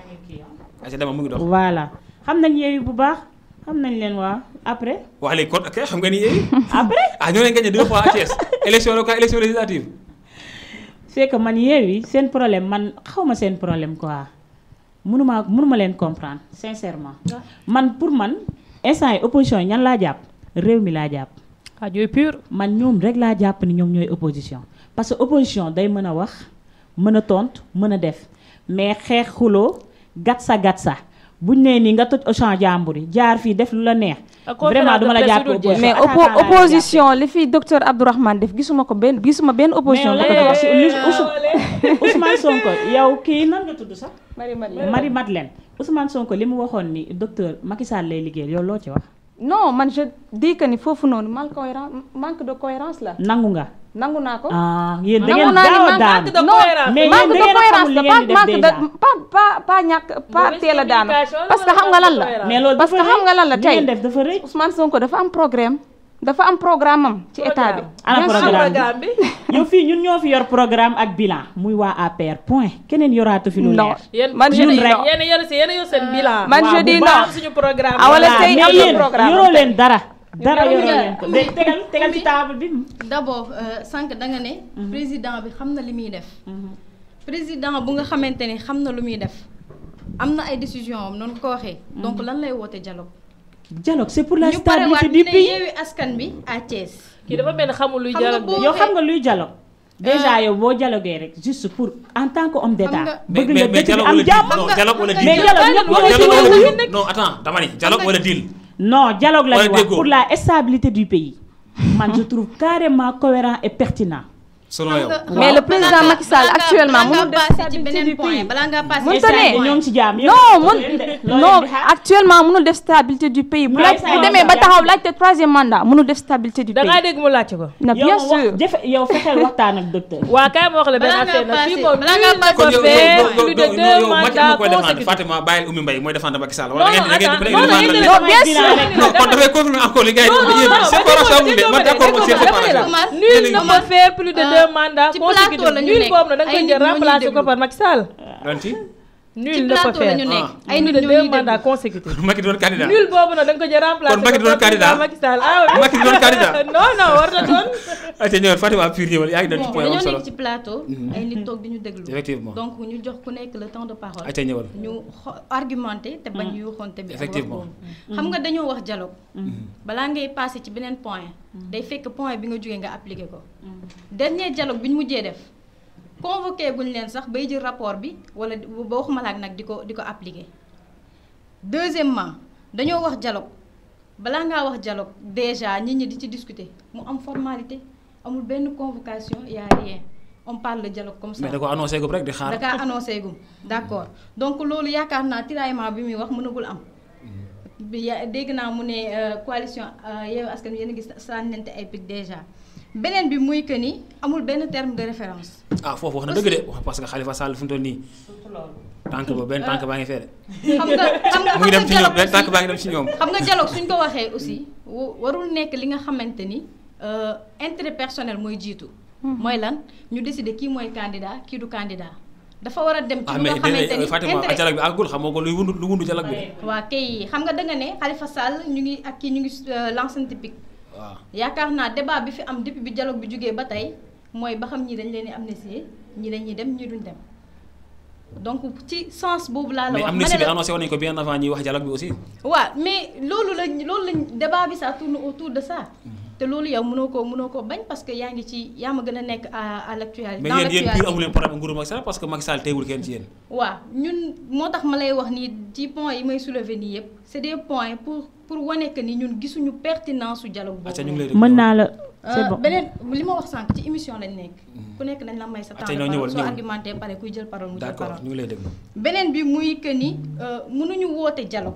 aca dama mu ngi dox voilà xam nañ yeewi bu baax xam nañ leen waa après waa léegi kon ok xam ngeen ni yeewi après ah ñoo leen gagné deux fois à Thiès élection locale élection législative c'est que man yeewi seen problème man xawma seen problème quoi mënuma mënuma leen comprendre sincèrement man pour man instant yi opposition yi ñan laa jàpp réew mi laa jàpp ah yooyu pur man ñoom rek laa jàpp ni ñoom ñooy opposition parce que opposition day mën a wax mën a tontu mën a def mais xeex xuloo gat sa gat sa buñ nee nii nga toj Auchan jàmbur yi jaar fii def lu la neex Ak conférence vraiment duma de la presse jàpp yu dul jeex. opposition mais attaquant oppo laa lay opposition li fi docteur Abdourahmane def gisuma ko benn gisuma benn opposition bu ko mais def. yow li Ousmane Ousmane Sonko yow kii nan nga tudd sax Marie Madeleine Ousmane Sonko li mu waxoon ni docteur Macky Sall lay liggéeyal yow loo ci wax non man je dis que ni foofu noonu mal cohérence manque de cohérence la nangu nga nangu naa ko. ah yéen da nangu ngeen naa ni gaaw a manque daan de non cohérence. mais yéen manque da de ngeen a cohérence xamul la li pas ngeen di def manque de déjà. pas pas pas ñàkk pas Mauvaise teel a daanu communication la parce que wala xam nga lan la manque de mais loolu parce que dafa xam nga lan la rëy. tey li ngeen def dafa rëy Ousmane Sonko dafa am programme dafa am programme am ci état bi. ana Bien sûr. programme programme bi yow fii ñun ñoo fi yor programme ak bilan muy waa APR point keneen yoraatu fi lu non leer yéen man je ñun dis rek. non yéen yor si yéen yor seen bilan. man waaw, je bu dis baax. non am suñu programme. Ah, wala Voilà, tey mais am na yéen programme yoroo tey. leen dara dara Yow yoroo yaa- leen ko léegi tegal tegal ci table bi d'abord euh, sànq da nga ne. président bi xam na li muy def. président bu nga xamante ni xam na lu muy def am na ay décision am noonu ko waxee. donc lan lay woote dialogue. dialogue c'est pour la ñu parewaat stabilité ñu du ne pays yeewi askan bi à Thiès. kii dafa mel ni xamul luy Xam nga dialogue de. boo- yow xam nga luy dialogue déjà yow boo dialogué rek juste pour en tant que homme nga- d'état mais bëgg mais nga mais dëkk bi dialogue am wala deal jàmm non dialogue wala deal mais dialogue ñëpp non ñoo ci dialogue war a wala wuyu deal non attends dama ni dialogue wala deal non dialogue la Wala ñu wax déggoo. pour la stabilité du pays man je trouve carrément cohérent et pertinent selon yow Mais le président Macky Sall actuellement mënul mënul def passé ci stabilité beneen du point pays. balaa ngaa passé Mënut ci a beneen ne. point. ñoo ngi ci jàmm non mun loolu non leen di xaar. actuellement mënul def stabilité du pays bu Mu laaj lay bu say demee ba jàmm. taxaw laajte troisième mandat mënul def stabilité du da ngaa pays dégg mu laajte ko. na yow bien wax sûr jafe yow fexeel waxtaan ak docteur waa kaay ma wax la benn Balaa affaire ngaa nag fii passé- moom balaa nul ngaa ne passé kon peut yow faire yow plus de yow deux yow Macky mandats mu koy défendre consécutifs. Fatima bàyyil Oumy Mbaye mooy défendre Macky Sall non wala non ngeen ngeen attends ngeen non non ngeen yéen Non, bien sûr. non kon dafay confirmer encore li gars yi non non yéen non séparation amul de man d'accord ma seen séparation Omar, nul ne peut faire plus de Euh, deux mandats ci plateau consécutifs la ñu nul nekk. boobu nag da nga Ay koy nit jël ñoo ñuy remplacer ko déglu. par Macky Sall. lan ci nul ci ne peut plateau la faire ñu nekk Ah. ay plus nit de ñoo deux ñuy mandats déglu. consécutifs. Macky doon candidat nul boobu nag da nga ko jël remplacer Kon Macky ko doon par candidat? Macky Sall ah oui. Macky doon candidat? non non war na doon. ayca ñëwal Fatima Pire ñëwal yaa ngi doon ci bon point am dañoo solo nekk ci plateau. ay nit toog di ñu déglu. Effectivement. donc ñu jox ku nekk le temps de parole. ayca ñëwal. ñu xo argumenté te bañ yuuxoonte bi. ak wax Effectivement. boobu. xam nga dañoo wax dialogue. balaa ngay passé ci beneen point. day fekk point bi nga jógee nga appliqué ko. dernier dialogue bi ñu mujjee def convoqué guñ leen sax bay jël rapport bi wala ba waxuma la ak nag di ko di ko appliqué. deuxièmement dañoo wax dialogue balaa ngaa wax dialogue déjà nit ñi di ci discuter mu am formalité amul benn convocation y a rien on parle de dialogue comme ça. mais da ko annoncé gum rek di xaar. da kaa annoncé gum d'accord donc loolu yaakaar naa tiraillement bi muy wax mënagul am. bi ya dégg naa mu ne euh, coalition euh, Yewwi Askan Wi yéen a gis sànnante ay pic déjà beneen bi muy que ni amul benn terme de référence. ah foofu wax na dëgg de wax parce que Khalifa Sall fi mu toll nii. tànk ba benn tànk baa ngi fee de. xam nga xam nga mu ngi dem ci ñoom dialogue benn tànk aussi- baa ngi dem ci ñoom. xam nga dialogue suñ ko waxee aussi wa- warul nekk li nga xamante ni euh, intérêt personnel mooy jiitu. mooy lan ñu décider kii mooy candidat kii du candidat dafa war a dem. ci ah lu mais nga xamante déedéet ni Fatima ak intérêt dialogue bi àggul xam nga ko luy wundu lu wundu dialogue bi. waa kay xam nga danga ne Khalifa Sall ñu ngi ak kii ñu ngi euh, l'ancien typique waaw yaakaar naa débat bi fi am depuis bi dialogue bi jógee ba tey mooy ba xam ñii dañ leen di amnistier ñii dañuy dem ñii duñ dem donc ci sens boobu laa la mais wax. amnistie ma bi ne la- annoncé woon nañu ko bien avant ñuy wax dialogue bi aussi. waaw mais loolu lañ loolu lañ débat bi ça tourne autour de ça te loolu yow mënoo koo mënoo koo bañ parce que yaa ngi ci yaa ma gën a nekk à à l'actualité mais dans yéen yéen l'actualité. pur amu leen problème ak nguuru Macky Sall parce que Macky Sall teewul kenn ci yéen. waaw ñun moo tax ma lay wax nii ci points yi may soulever nii yëpp c'est des points pour pour wane que ni ñun gisuñu pertinence su dialogue boobu. acca ñu ngi lay déglu. mën naa la c'est Euh, bon beneen li ma wax sànq ci émission lañ nekk. ku nekk dañ la may sa temps Atiya, de ñëwal, parole soo ñëwal. argumenté pare kuy jël parole mu jël d'accord parole. ñu ngi lay déglu. beneen bi muy que ni euh, mënuñu woote dialogue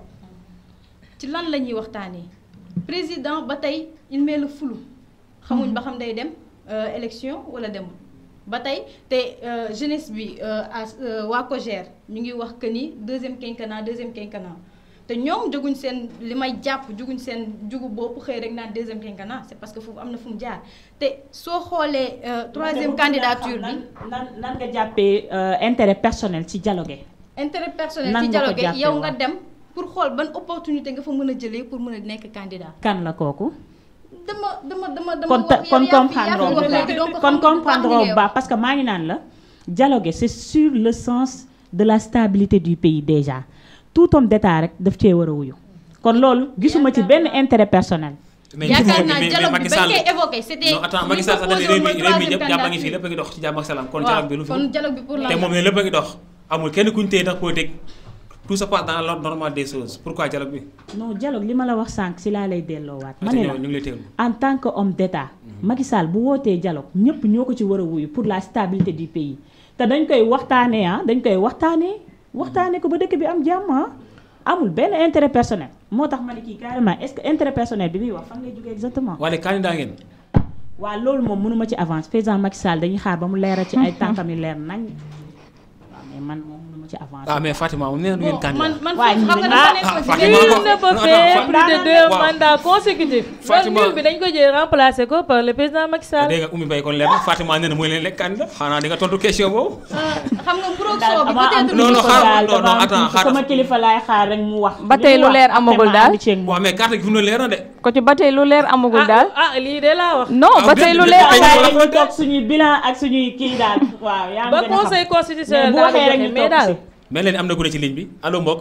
ci lan la ñuy waxtaanee président ba tey il met le flou xamuñ ba xam day dem euh, élection wala demul ba tey te euh, jeunesse bi euh, à euh, waa COJER ñu ngi wax que ni deuxième quinquennat deuxième quinquennat te ñoom jóguñ seen li may jàpp jóguñ seen jugu bopp xëy rek naan deuxième quinquennat c'est parce que foofu am na fu mu jaar te soo xoolee euh, troisième candidature bi nan nan nga jàppee euh, intérêt personnel ci dialogue intérêt personnel Nan ci nga ko dialogue jàppee yow woon? nga dem pour xool ban opportunité nga fa mën a jëlee pour mën a nekk candidat kan la kooku dama dama dama dama kon wax kon yow yaa fi- yaa comprendre fi wax bu léegi donc baax xam kon nga bu baax comprendre li bu ngay baax wax. parce que maa ngi naan la dialogue c'est sur le sens de la stabilité du pays déjà tout homme d'état rek daf cee war a wuyu kon loolu gisuma ci benn intérêt personnel mais yaakaar mais- naa mais- mais dialogue bi Macky bañ Sall- koy évoqué c'était non attends li Macky Sall sax dañu proposé réew mi woon réew mi troisième ñëpp jàmm a ngi fii candidature. lépp a ngi dox ci jàmm ak salaam kon waaw dialogue bi lu fi kon dialogue bi pour la te moom ne lépp a ngi dox amul kenn kuñ téye ndax politique tout se passe dans l'ordre normal des choses pourquoi dialogue bi non dialogue li ma la wax sànq si laa lay delloowaat ma ate ne ñëw la ñu ngi lay teewlu en tant que homme d'état Macky Sall bu wootee dialogue ñëpp ñoo ko ci war a wuyu pour la stabilité du pays te dañ koy waxtaanee ah dañ koy waxtaanee waxtaanee ko ba dëkk bi am jàmm ah amul benn intérêt personnel moo tax ma ne kii carrément est-ce que intérêt personnel bi muy wax fan lay jógee exactement. wala candidat ngeen waaw loolu moom mënuma ci avance président Macky Sall dañuy xaar ba mu leeral ci ay tànkam yu leer nañ waaw mais man moom mënuma ci avance. ah mais Fatima moom nee na du ngeen Bon, man candidat man Waaye foofu xam nga ñu- dafa ah, nekkoon Fatima ci Il ko- ne peut non, faire non, plus de Fa- deux waaw. mandats consécutifs. Fatima- loolu bi dañ ko jël remplacer ko par le président Macky Sall. dégg nga Oumy Mbaye kon leer na Fatima nee na mooy leen lekk candidat xanaa di nga tontu question boobu xam nga mburoog daal soo bi dama am peut-être Non, non, kilifa xaaral, daal, non, non, dama am attends, kilifa, xaaral. sama kilifa laay xaar rek mu wax. Ba tey lu leer amagul daal. waaw mais carte gi fi mu ne leer na de ko ci ba tey lu leer amagul daal ah ah lii de laa wax. non Ah, ba déet, tey lu déet, leer déet, amagul déet. dañuy toog suñuy bilan ak suñuy kii daal waaw yaa ngi ba gën a xam. conseil mais constitutionnel bu daal di waxee rek joxe ñu mais toog daal. si. mel leen am na gune ci ligne bi allo mbokk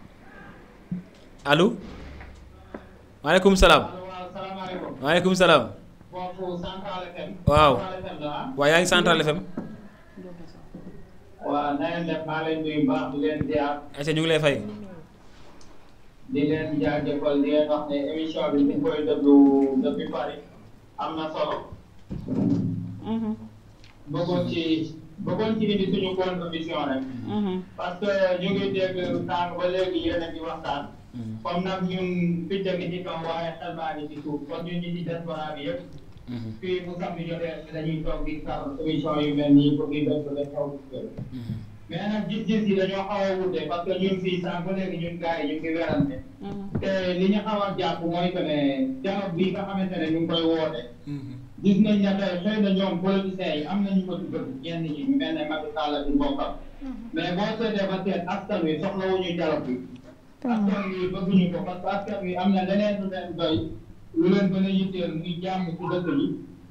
allo maaleykum salaam waaw salaamaaleykum. maaleykum salaam foofu Central FM. Waaw. Central FM la ah. waaw yaa ngi Central FM waaw na ngeen def maa leen nuyu baax di leen ziar ayca ñu ngi lay fay di leen jaajëfal di leen wax ne émission bi ñu ngi koy déglu depuis Paris am na solo. Mhm, bëggoon ci bëggoon ci indi suñu contribution rek. mhm. parce que ñu ngi dégg sànq ba léegi yéen a ngi waxtaan. comme nag ñun picc ngi ci kaw waaye xel baa ngi ci suuf kon ñun ñi ci diaspora bi yëpp. fii bu samedi jotee dañuy toog di kar émission yu mel nii pour di def rek xaw mais nag gis-gis yi dañoo xaw a wute parce que ñun fii sànq ba léegi ñun gars yi ñu ngi werante te li ñu xaw a jàpp mooy que ne dialogue bi nga xamante ne ñu ngi koy woote gis nañ ne tey xëy na ñoom politiciens yi am nañu ko ci bëgg ñenn ñi ñu mel ne Macky Sall ak mbokkam mais boo seetee ba seet askan wi soxlawuñu dialogue bi askan wi bëgguñu ko parce que askan wi am na leneen lu leen doy lu leen gën a yitteel muy jàmm ci dëkk yi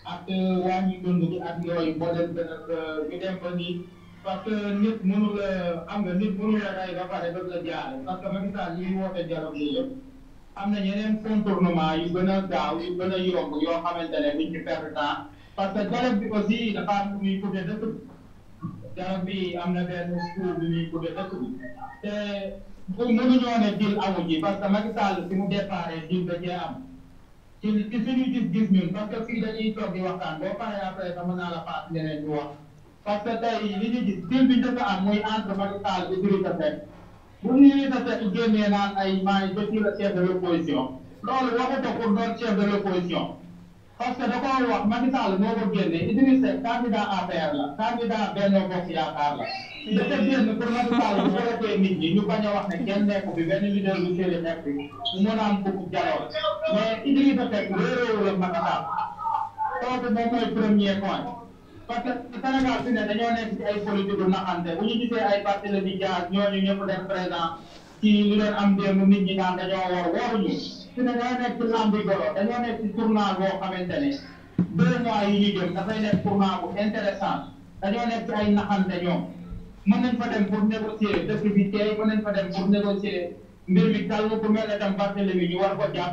ak wàññi dund bi ak yooyu boo leen gën a ñu dem ba nii parce que nit mënu la am nga nit mënu la rey ba pare bëgg la jaare parce que Macky Sall yi woote dialogue yi yëpp am na yeneen contournement yu gën a gaaw yu gën a yomb yoo xamante ne duñ ci perdre temps parce que dialogue bi aussi dafa am lu muy coupé dëkk bi dialogue bi am na benn cour bi muy coupé dëkk bi te bu mënuñoo ne dil amu ji parce que Macky Sall fi mu déparé dil da cee am ci ci suñu gis-gis ñun parce que fii dañuy toog di waxtaan boo paree après sax mën naa la paas ñeneen ñu wax parce que tey li ñu gis dil bi njëkk a am muy entre Macky Sall et Idrissa Seck bu ñu Idrissa Seck génnee naan ay maay je suis le chef de l' opposition loolu waxu ko pour doon chef de l' opposition parce que da koo wax Macky Sall moo ko génne Idrissa Seck candidat APR la candidat Benno Bokk Yaakaar la dafa génn pour Macky Sall bu wootee nit ñi ñu bañ a wax ne kenn nekku bi benn leader bu séeri nekk bi mu mën a am fukk jaloo mais Idrissa Seck réeréewu la Macky Sall kooku moom mooy premier point parce que Sénégal fi ne dañoo nekk ci ay politique du naxante bu ñu gisee ay Barthélémy Dias ñooñu ñëpp def présent ci li leen am démb nit ñi naan dañoo war waruñu fi ne dañoo nekk ci lambi golo dañoo nekk ci tournant boo xamante ne deux mois yi ñu jëm dafay nekk tournant bu intéressant dañoo nekk ci ay naxante ñoom mën nañ fa dem pour négocier dëkk bi tey mën nañ fa dem pour négocier mbir mi calme ku mel ne tam Barthélémy ñu war ko jàpp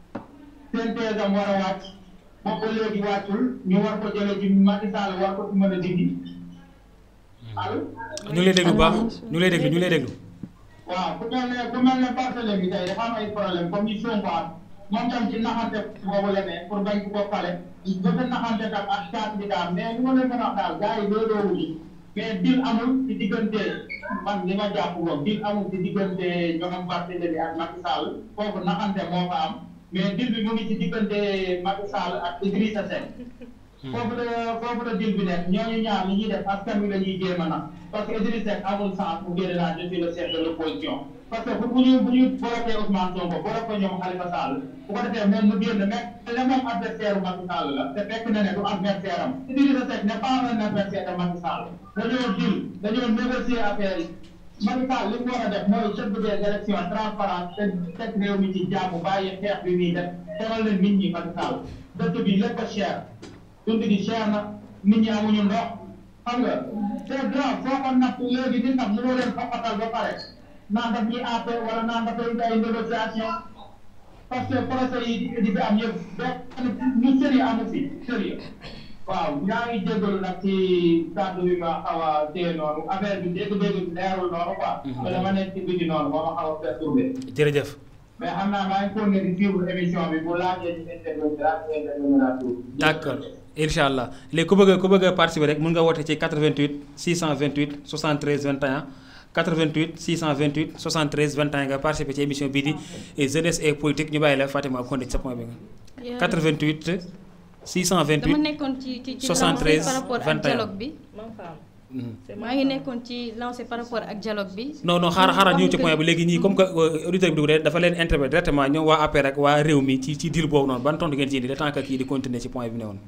seen teesam war a wàcc boobu ba léegi wàccul ñu war ko jëlee ci Macky Sall war ko ci mën a dindi allo. ñu ngi lay déglu bu baax ñu ngi lay déglu ñu ngi lay déglu. waaw ku mel ne ku mel ne Barthélémy tey dafa am ay problème comme ni Sonko am moom tam ci naxante boobu la ne pour bañ ko ko fale dafa naxante tam ak candidat mais li ma leen mën a wax daal gars yi looloo wuñu mais dil amul ci diggante man li ma jàpp woon dil amul ci diggante ñoom Barthélémy ak Macky Sall foofu naxante moo fa am mais dil bi mu ngi ci diggante Macky Sall ak Idrissa Seck foofu la foofu la dil bi nekk ñooñu ñaar li ñuy def askan wi la ñuy jéem a nax parce que Idrissa Seck amul sens bu génne naa je suis le chef de l' opposition parce que bu ñu bu ñu bloqué Ousmane Sonko bloqué ñoom Khalifa Sall bu ko defee moom mu génn mais le même adversaire Macky Sall la te fekk na ne du adversaire am Idrissa Seck n'est pas un adversaire de Macky Sall dañoo dil dañoo négocier affaire yi Macky Sall li mu war a def mooy chef des élections transparence te teg réew mi ci jàmm bàyyi xeex bi muy def teral leen nit ñi Macky Sall dëkk bi lépp a cher dund gi cher na nit ñi amuñu ndox xam nga c'est grave foo ko natt léegi di natt mënoo leen fokkatal ba pare naan daf ñuy àtte wala naan dafay indi ay négociation parce que procès yi di fi am yëpp benn ñu sérieux amu fi sérieux waaw ñaa ngi jégalu nag ci kàddu bi ma xaw a téye noonu affaire bi dégg-dégg bi leerul noonu quoi. te dama nekk ci biti noonu ba ma xaw a perturbé. jërëjëf. mais xam naa maa ngi continué di suivre émission bi bu laajee ci intervenir ak intervenir d' accord incha allah léegi ku bëgg a ku bëgg a participer rek mun nga woote ci 88 628 73 21 88 628 73 21 nga participer ci émission bii di jeunesse et politique ñu bàyyi la Fatima Konde ci sa point bi nga. 88 628 dama nekkoon ci ci ci 73 par rapport ak 21. dialogue bi. maa ngi nekkoon ci lancé par rapport ak dialogue bi. non non xaaral xaaral ñëw ci point bi léegi ñii comme que auditeur bi dugg de dafa leen interpellé directement ñoom waa APR ak waa réew mi ci ci deal boobu noonu ban tontu ngeen ci indi le temps que kii di continuer ci point bi ne woon.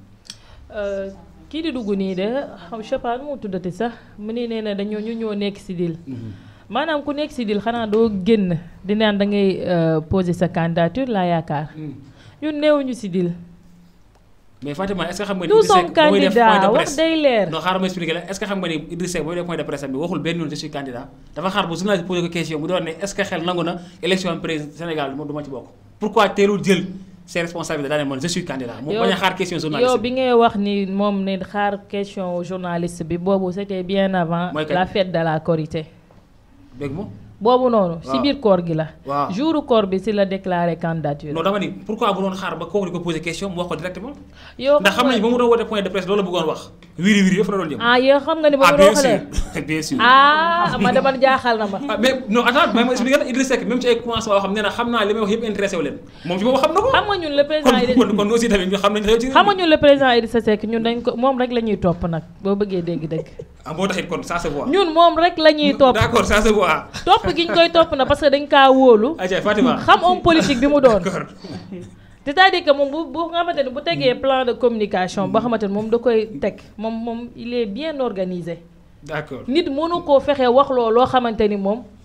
kii di dugg nii de xam je sais pas nu mu tuddati sax mu ni nee na dañoo ñu ñoo nekk si dil maanaam ku nekk si dil xanaa doo génn di naan da ngay poser sa candidature laa yaakaar ñun néewuñu si dil mais Fatima est ce que xam nga ni nous Idrissa sommes Seck ba muy def point candidats de wax presse day leer non xaaral ma expliqué la est ce que xam nga ni Idrissa Seck ba muy def point de presse bi waxul benn yoon je suis candidat dafa xaar ba journaliste posé ko question bu doon ne est ce que xel nangu na élection président Sénégal du ma ci bokk pourquoi teelul jël ses responsabilités daal ne man je suis candidat mu Yow- bañ a xaar question yow journaliste bi ngay wax ni moom ne xaar question journaliste bi boobu c'était bien avant Mooy kañ? la fête de la Korité dégg nga boobu noonu si Waaw. biir koor gi la waaw jouru koor bi si la déclaré candidature non dama ni pourquoi bu doon xaar ba kooku di ko posé question mu wax ko directement yow ndax xam nañu ba mu doon woote point de presse loolu la bëggoon wax wiri wiri yëpp la doon jëm ah yow xam nga ni ba ah mu bien doon xale sûr bien sûr ah ma dama jaaxal na ma ah mais non attends mais ma expliqué la Idrissa Seck même ci ay commencement yoo xam ne na xam naa li may wax yëpp intéressé wu leen moom ci boobu xam na ko xam nga ñun le président kon Idrissa kon kon aussi tamit ñu xam nañ xew ci xam nga ñun le président Idrissa Seck ñun dañ ko moom rek la ñuy topp nag boo bëggee dégg dëgg ah boo taxit kon ça se voit ñun moom rek la ñuy topp d'accord ça se voit topp gi ñu koy topp na parce que dañ kaa wóolu aja Fatima xam homme politique bi mu doon d'accord c'est-à-dire que moom bu bu nga xamante ne bu tegee plan de communication boo xamante ne moom da koy teg moom moom il est bien organisé d'accord nit mënu koo fexe wax loo loo xamante ni moom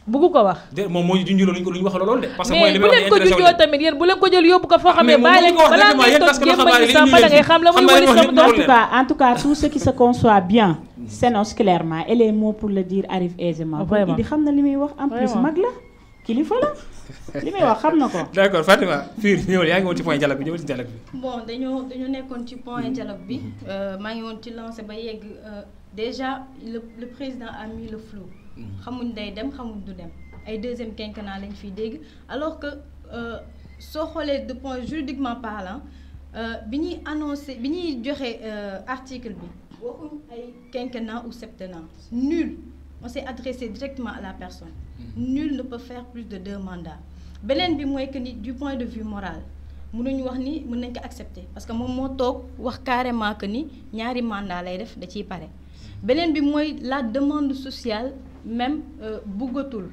bugg ko wax. de moom moo ñu junjuloo lu ñu ko lu ñu wax loolu de. parce que mooy mais li bu may wax leen ko intéressé wu junjoo leen. tamit yéen bu leen ko jël yóbbu ko foo Ah, xam mais ne moom bàyyi moo leen ñu ko wax balaa ngay directement, toog yéen taskatu jéem a xabaar yi ñu sàmba da ngay xam la xam muy nga wëri wax sama ni- doom. En tout cas, en tout cas, tout ce qui se conçoit bien s'énonce clairement et les mots pour le dire arrivent aisément. Vraiment. Idi xam na li muy wax en plus Vraiment. mag la kilifa la li muy wax xam na ko. d'accord Fatima fii ñëwal yaa ngi woon ci point dialogue bi ñëwal ci dialogue bi. bon dañoo dañoo nekkoon ci point dialogue bi euh, maa ngi woon ci lancé ba yegg euh, déjà le le président a mis le flou xamuñ day dem xamuñ du dem ay deuxième quinquennat lañ fiy dégg alors que euh, soo xoolee de point juridiquement parlant euh, bi ñuy annoncé bi ñuy joxe euh, article bi waxuñ ay quinquennat ou septennat nul on s'est adressé directement à la personne nul ne peut faire plus de deux mandats beneen bi mooy que ni du point de vue moral mënuñu wax ni mën nañ ko accepter parce que moom moo toog wax carrément que ni ñaari mandat lay def da ciy pare beneen bi mooy la demande sociale même euh, buggatul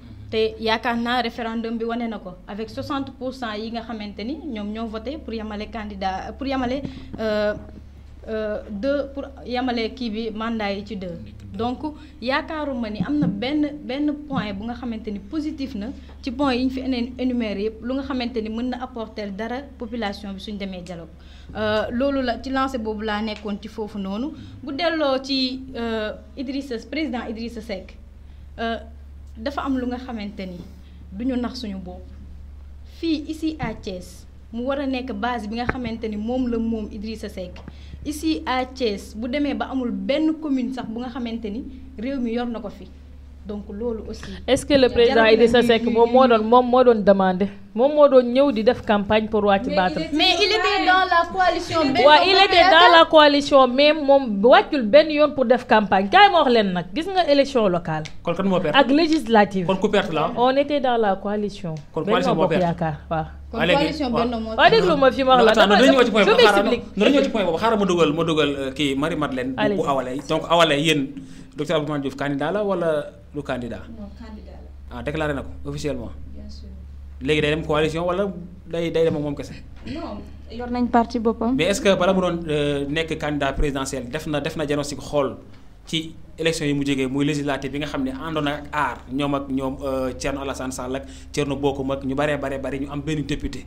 te yaakaar naa référendum bi wane na ko avec 60 pour cent yi nga xamante ni ñoom ñoo voté pour yamale candidat pour yamale euh, euh, deux pour yamale kii bi mandat yi ci deux donc yaakaaruma ni am na benn benn point bu nga xamante ni positif na ci point yi ñu fi eneen énuméré yëpp lu nga xamante ni mën na apporter dara population bi suñ demee dialogue Euh, loolu la ci lancé boobu laa nekkoon ci foofu noonu bu delloo ci euh, Idrissa président Idrissa Seck euh, dafa am lu nga xamante ni du ñu nax suñu bopp fii ici à Thiès mu war a nekk base bi nga xamante ni moom la moom Idrissa Seck ici à Thiès bu demee ba amul benn commune sax bu nga xamante ni réew mi yor na ko fi donc loolu aussi. est-ce que le président dialogue Idrissa bi- Seck moom moo doon moom moo doon demandé moom moo doon ñëw di def campagne pour wàcc battre. mais il était dans la coalition. Benno waaw il Bokk était dans Yaakaar. la coalition mais moom wàccul benn yoon pour def campagne kaay ma wax leen nag gis nga élection locale kon kan moo perte. ak législative kon ku perte la on était dans la coalition. Kon Benno coalition moo Bokk perte. Yaakaar waaw. kon waa léegi, coalition waaw. Benno moo waaw déglu ma fi ma wax la attends dama dañu ñëw ci point je boobu xaaral m'explique. dañu ñëw ci point boobu xaaral ma dugal ma dugal euh, kii Marie Madeleine bu Allez-y. bu awale donc awale yéen docteur Abdourahmane Diouf candidat la wala du candidat non candidat la ah déclaré na ko officiellement bien sûr. léegi day dem coalition wala day day dem ak moom kese non yor nañ parti boppam. mais est-ce que bala mu doon euh, nekk candidat présidentiel def na def na diagnostic xool ci élection yi mu jógee muy législative bi nga xam ne àndoon na ak aar ñoom ak ñoom euh, Thierno Alassane Sall ak Thierno Bocoum ak ñu baree baree bari ñu am benn député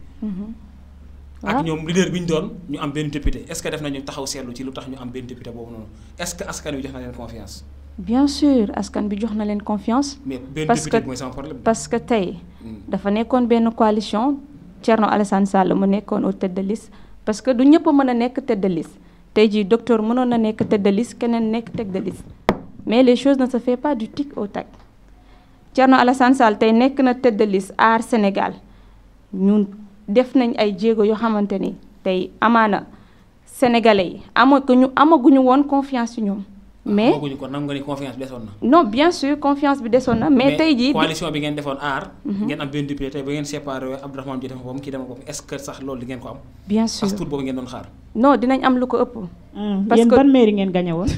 ak waaw. ñoom leader bi ñu doon ñu am benn député est-ce que def nañu taxaw seetlu ci lu tax ñu am benn député boobu noonu est-ce que askan wi jox na leen confiance bien sûr askan bi jox na leen confiance. mais benn Parce député que- bi mooy sama problème parce que tey Hmm. dafa nekkoon benn coalition Thierno Alassane Sall mu nekkoon au tête de liste parce que du ñëpp a mën a nekk tête de liste tey jii docteur mënoon na nekk tête de liste keneen nekk tête de liste mais les choses ne se fait pas du tic au tac Thierno Alassane Sall tey nekk na tête de liste aar Sénégal ñun def nañ ay jéego yoo xamante ni tey amaana sénégalais yi amaguñu amaguñu woon confiance ci ñoom mais booguñu ko nangu nga ni confiance bi desoon na non bien sûr confiance bi desoon na mais tey jii coalition bi ngeen defoon aar ngeen am benn député tey ba ngeen séparé Abdourahmane Diouf dafa boppam kii dama boppam est-ce que sax loolu di ngeen ko am bien sûr as tuut boobu ngeen doon xaar non dinañ am lu ko ëpp Hmm, Parce yéen que- ban mairie ngeen gagné woon.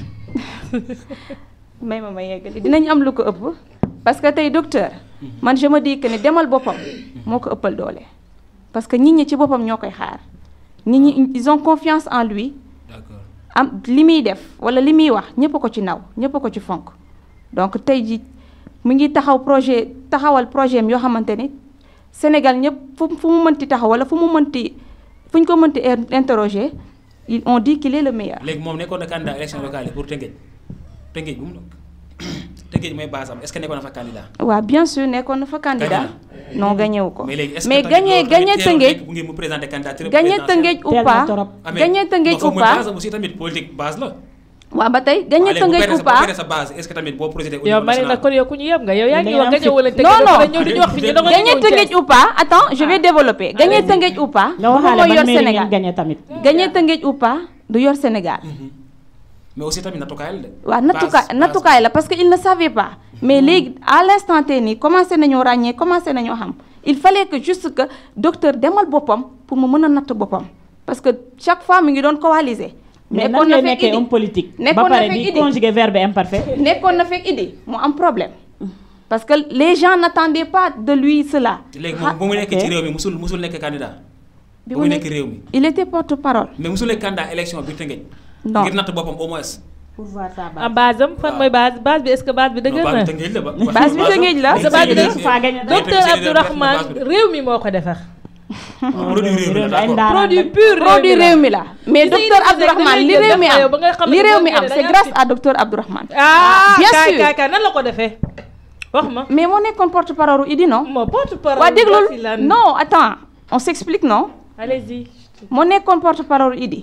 may ma ma yeggali dinañ am lu ko ëpp parce que tey docteur man je me dis que ne demal boppam moo ko ëppal doole parce que nit ñi ci boppam ñoo koy xaar nit ñi ils ont confiance en lui d'accord am li muy def wala li muy wax ñëpp a ko ci naw ñëpp a ko ci fonk donc tey ji mu ngi taxaw projet taxawal projet am yoo xamante ni Sénégal ñëpp fu fu mu mënti taxaw wala fu mu mënti fu ñu ko mënti in- interroger ils ont dit qu'il est le meilleur léegi moom nekkoon na candidat élection locale yi pour Tëngéej Tëngéej bu mu nekk Tëngéej mooy base am est-ce que nekkoon na fa candidat waaw bien sûr nekkoon na fa candidat non gagné wu ko mais léegi est-ce mais que gagné gagné Tëngéej bu ngeen mu présenter candidature gagné Tëngéej ou Teel na pas torop. gagné Tëngéej ou pas base am aussi tamit politique base la waaw ba tey gagné Waaw, léegi bu Tëngéej perdee ou sa- bu pas perdee sa base est-ce que tamit boo projeté au yow niveau ma ne national nag kon yow ku ñu yeb nga yow yaa ngi Da wax ngeen gañe wala tëgg Non, non. ñëw di ñu wax fi ñu doon gagné Tëngéej ou pas attends je vais développer gagné Tëngéej ou pas nga moom waxaale mooy ban yor mairie ngeen Sénégal gagné tamit. gagné Tëngéej ou pas du yor Sénégal mais aussi tamit nattukaay la de waaw nattukaay Base- base- nattukaay la parce que il ne savait pas mais léegi à l'instant T nii commencé nañoo ràññee commencé nañoo xam il fallait que juste que docteur demal boppam pour mu mën a natt boppam parce que chaque fois mu ngi doon coaliser mais nekkoon nan na lay fekk nekkee Idi homme politique. ba nekkoon na pare fekk di Idi conjuguer verbe imparfait. nekkoon na fekk Idi mu am problème parce que les gens n'attendaient pas de lui cela léegi moom bu mu nekk ok. ci réew mi musul musul nekk candidat bi bu mu nekk réew mi il était porte-parole mais musul nekk candidat élection bi Tëngéej non ngir natt boppam au moins pour voir sa ah base am fan mooy base base bi est-ce que base bi dëgër na base bi Tëngéej la. Sa base bi Tëngéej faa gañ a dem. docteur Abdourahmane réew mi moo ko defar produit réew mi la ay d'accord ndaanaan produit lañ. pur produit réew mi la mais Gis nga docteur Idrissa Seck Abdourahmane li da ngay réew mi jël am ba nga xam ne li réew boo mi am génnee da c'est ngay grâce am à docteur Abdourahmane ah Bien kaay sûr. kaay kaay nan la ko defee wax ma mais moo nekkoon porte-parole u Idi non moo porte parole waa déglul si lan non attends on s'explique non allez-y moo nekkoon porte-parole Idi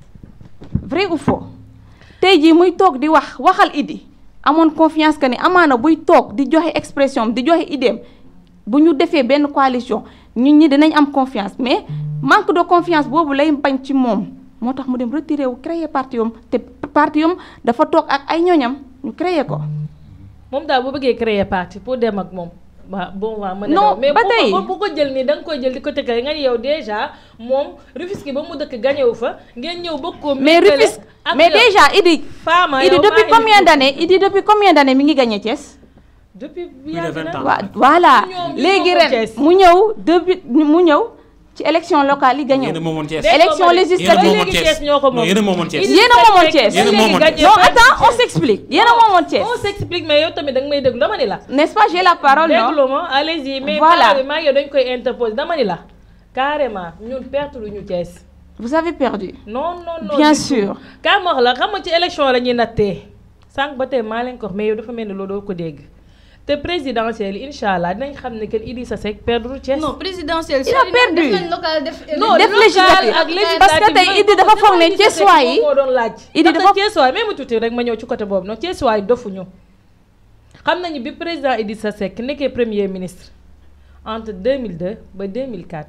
vrai ou faux tey jii muy toog di wax waxal Idi amoon confiance que ni amaana buy toog di joxe expression am di joxe idéem bu ñu defee benn coalition ñun ñi dinañ am confiance mais manque de confiance boobu lay bañ ci moom moo tax mu dem retiré wu créer parti am te parti am dafa toog ak ay ñoñam ñu créer ko. moom daal bu bëggee créer parti pour dem ak moom waaw bon waaw mën na Non, daw. mais ba bu tey. ko bu ko jël nii da nga koy jël di ko tëkkale nga ni yow déjà moom Rufisque ba mu dëkk gañewu fa ngeen ñëw bëgg koo mais méngale Rufisque ak mais yow. déjà Idi. Fama Idi yow depuis maa combien indi- d'années Idi depuis combien d'années mi ngi gagné Thiès. depuis de yàgg 20 na. ans. waa voilà ñoom ñu léegi moomoon ren Thiès. mu ñëw depuis mu ñëw ci élection locale yi gagné yéen a moomoon Thiès. Dégg élection nga ma ne- législative ba moomoon léegi Thiès. Thiès ñoo ko moom. Non, yéen a moomoon Thiès. Idrissa Yéen a moomoon Seck Thiès. Yéen a ba léegi moomoon gagné Thiès. non pas attends on Thiès. s'explique yéen a moomoon Thiès on s'explique mais yow tamit da nga may déglu dama ni la. n'est-ce pas j'ai la parole non déglu ma allez-y mais Voilà. voilà maa yow dañ koy interposer dama ni la carrément ñun perte lu ñu Thiès. vous avez perdu non non non Bien du tout. sûr. kaa ma wax la xam nga ci élection la ñuy nattee sànq ba tey maa leen ko wax mais yow dafa mel ni loolu doo ko dégg te présidentielle yi incha allah dinañ xam ne que Idrissa Seck perdre Thiès. non présidentielle. Il a perdu. def nañ local def. non def local législative. ak législative Parce que tey yooyu Idi dafa moom foog ne Idrissa Seck Thiessois yi- moom moo doon laaj. Idi ndaxte dafa- Thiessois même tuuti rek ma ñëw ci côté boobu non Thiessois yi dofuñu xam nañu bi président Idrissa Seck nekkee premier ministre entre 2002 ba 2004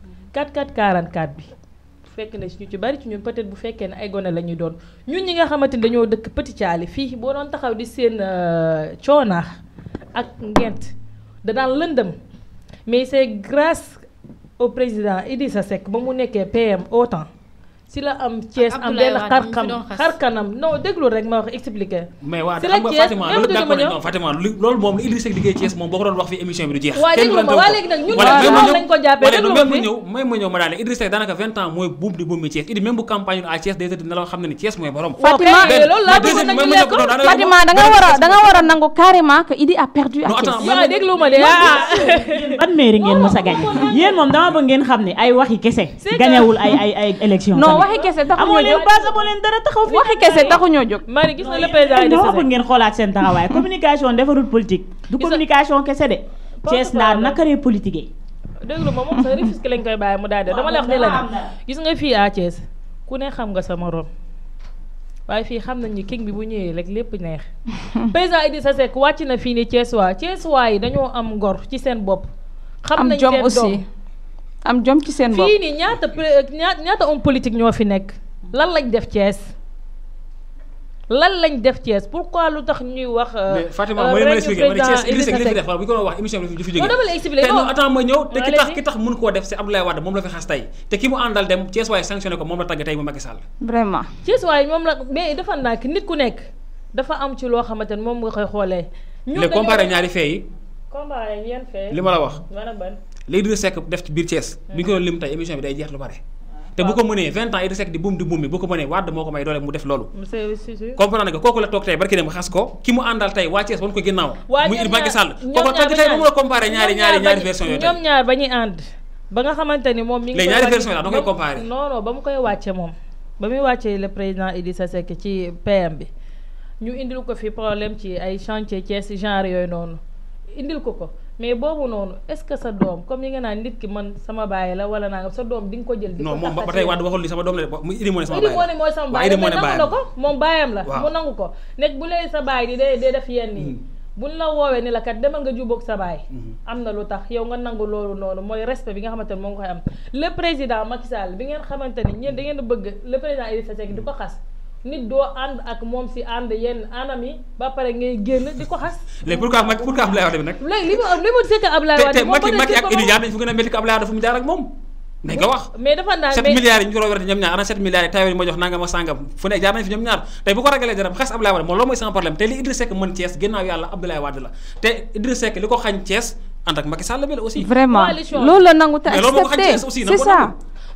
44 44 bi fekk na ñu ci bari ci ñun peut-être bu fekkee ne ay gone la ñuy doon ñun ñi nga xamante ni dañoo dëkk Petit Thialy fii boo doon taxaw di seen coonaax ak ngent da daan lëndëm mais c'est grâce au président Idrissa Seck ba mu nekkee PM au temps si la am Thiès am Abdoulaye benn Wade xar mi fi xam doon xas. xar kanam non déglu rek ma wax expliquer mais waa Si xam la nga Thiès, Fatima même loolu du d'accord ma nañ ñëw. non Fatima lu- loolu moom lu Idrissa Seck liggéey Thiès moom boo ko doon wax fi émission bi du jeex waa kenn déglu ma werante wu waa ko. léegi nag ñun Voilà, waa même loolu ma lañ ko jàppee ñëw- déglu voilà, ma même ma fi. ñëw may ma ñëw ma daane Idrissa Seck daanaka 20 ans mooy buum di buum mi Thiès Idi même bu campagne à Thiès day tëdd na la xam ne ni Thiès mooy borom waaw Fatima, kay, loolu laa bëggoon nag ñu lekk ko. Fatima da nga war a da nga war a nangu carrément que Idi a perdu à Non, attends, Thiès mais- waaw déglu ma de ah yéen ban mairie ngeen mës a gagné yéen moom dama bëgg ngeen xam ne ay waxi kese C'est que- gañewul ay ay ay élection non tamit. waxi kese taxu amoo ñoo leen jóg base amoo leen dara taxaw fi waxi kese taxu ñoo jóg Marie gis nga le président dama Idrissa bëgg Seck ngeen xoolaat seen taxawaay communication defarul politique du Gis nga- communication kese de Thiès naa parole. nakaree politique déglu ma moom sax Rufisque lañ koy bàyyi mu daal de dama la wax ne la ne gis nga fii à Thiès ku ne xam nga sa morom waaye fii xam nañ ni king bi bu ñëwee rek lépp neex président Idrissa Seck wàcc na fii ni Thiès waa Thiès waa yi dañoo am ngor ci seen bopp xam am nañ jom seen aussi doom am jom ci seen bopp fii nii ñaata pré- ñaa- ñaata homme politique ñoo fi nekk lan lañ def Thiès lan lañ def Thiès pourquoi lu tax ñuy wax. mais Fatima euh, ma leen ma règne expliqué ma ne président Thiès Idrissa Seck li fi Idrissa def wala bu ñu ko doon wax émission bi du fi jógee Non, dama lay expliquer, te non. non attends ma ñëw te ki tax Allez-y. ki tax mun koo def c'est Abdoulaye Wade moom la fi xas tey te ki mu àndal dem Thiès waaye sanctionné ko moom la tagg tey mu Macky Sall vraiment Thiès waaye moom la mais dafa nak nit ku nekk dafa am ci loo xamante ne moom nga koy xoolee. ñun léegi comparé ñaari fee yi comparé yan fee. li ma la wax ban ak ban. léegi Idrissa Seck def ci biir Thiès bi ñu ko doon lim tey émission bi day jeex lu bare te bu ko mënee 20 ans Idrissa Seck di buum di buum bi bu ko mënee Wade moo ko may doole mu def loolu monsieur Cissé. comprendre nga kooku la toog tey barki dem xas ko ki mu àndal tey waa Thiès wan ko ginnaaw waa muy ñoom Macky ñaar- Sall ñoom kooku ñaar tey ba tey ñu mu la comparé ñaari ñoom ñaari ñaar ñaari ba ñu- version yooyu ñoom tey ñaar ba ñuy ànd ba nga xamante ni moom mi ngi Les koy ñaari wàcc- versions yi da nga koy ba- comparer. non non ba mu koy wàcce moom ba muy wàccee le président Idrissa Seck ci PM bi ñu indil ko fi problème ci ay chantier Thiès genre yooyu noonu indil ko ko mais boobu noonu est-ce que sa doom comme yi nga naan nit ki man sama baay la wala naa sa doom di nga ko jël di ko non moom ba taxase- tey Wade waxul li sama doom la de mu Idi moo ne sama Idi baay moo la ne mooy sama waaw baay Idi mais moo ne nangu na baayam ko moom baayam la Waaw. mu nangu ko nekk bu lay sa baay di dee dee def yenn yi buñ la woowee ni la kat demal nga jubóog sa baay am na lu tax yow nga nangu loolu noonu mooy respect bi nga xamante ne moo ngi koy am le président Macky Sall bi ngeen xamante ni ñeen da ngeen a bëgg le président Idrissa Seck di ko xas nit doo ànd ak moom si ànd yenn anam yi ba pare ngay génn di ko xas léegi pourquoi Macky pourquoi Abdoulaye Wade bi nag léegi li ma li ma seet Abdoulaye te Wade te moo Macky bëri Macky ci ak ba Idi moom- jaar nañ fu gën a métti ko Abdoulaye Wade fu mu jaar ak moom nañ nga wax mais dafa naan 7 mais- milliards yi ñu ko doon werte ñoom ñaar ana 7 milliards yi tayo yi ma jox nangam ak sangam fu ne jaar nañ fi ñoom ñaar tey bu ko ragalee dara xas Abdoulaye Wade moom loolu mooy sama problème te li Idrissa Seck mën Thiès ginnaaw yàlla Abdoulaye Wade la te Idrissa Seck li ko xañ Thiès ànd ak Macky Sall bi la aussi vraiment Coalition. loolu la nangu te Mais loolu moo ko xañ accepté Thiès aussi, na c'est ko ça nangu.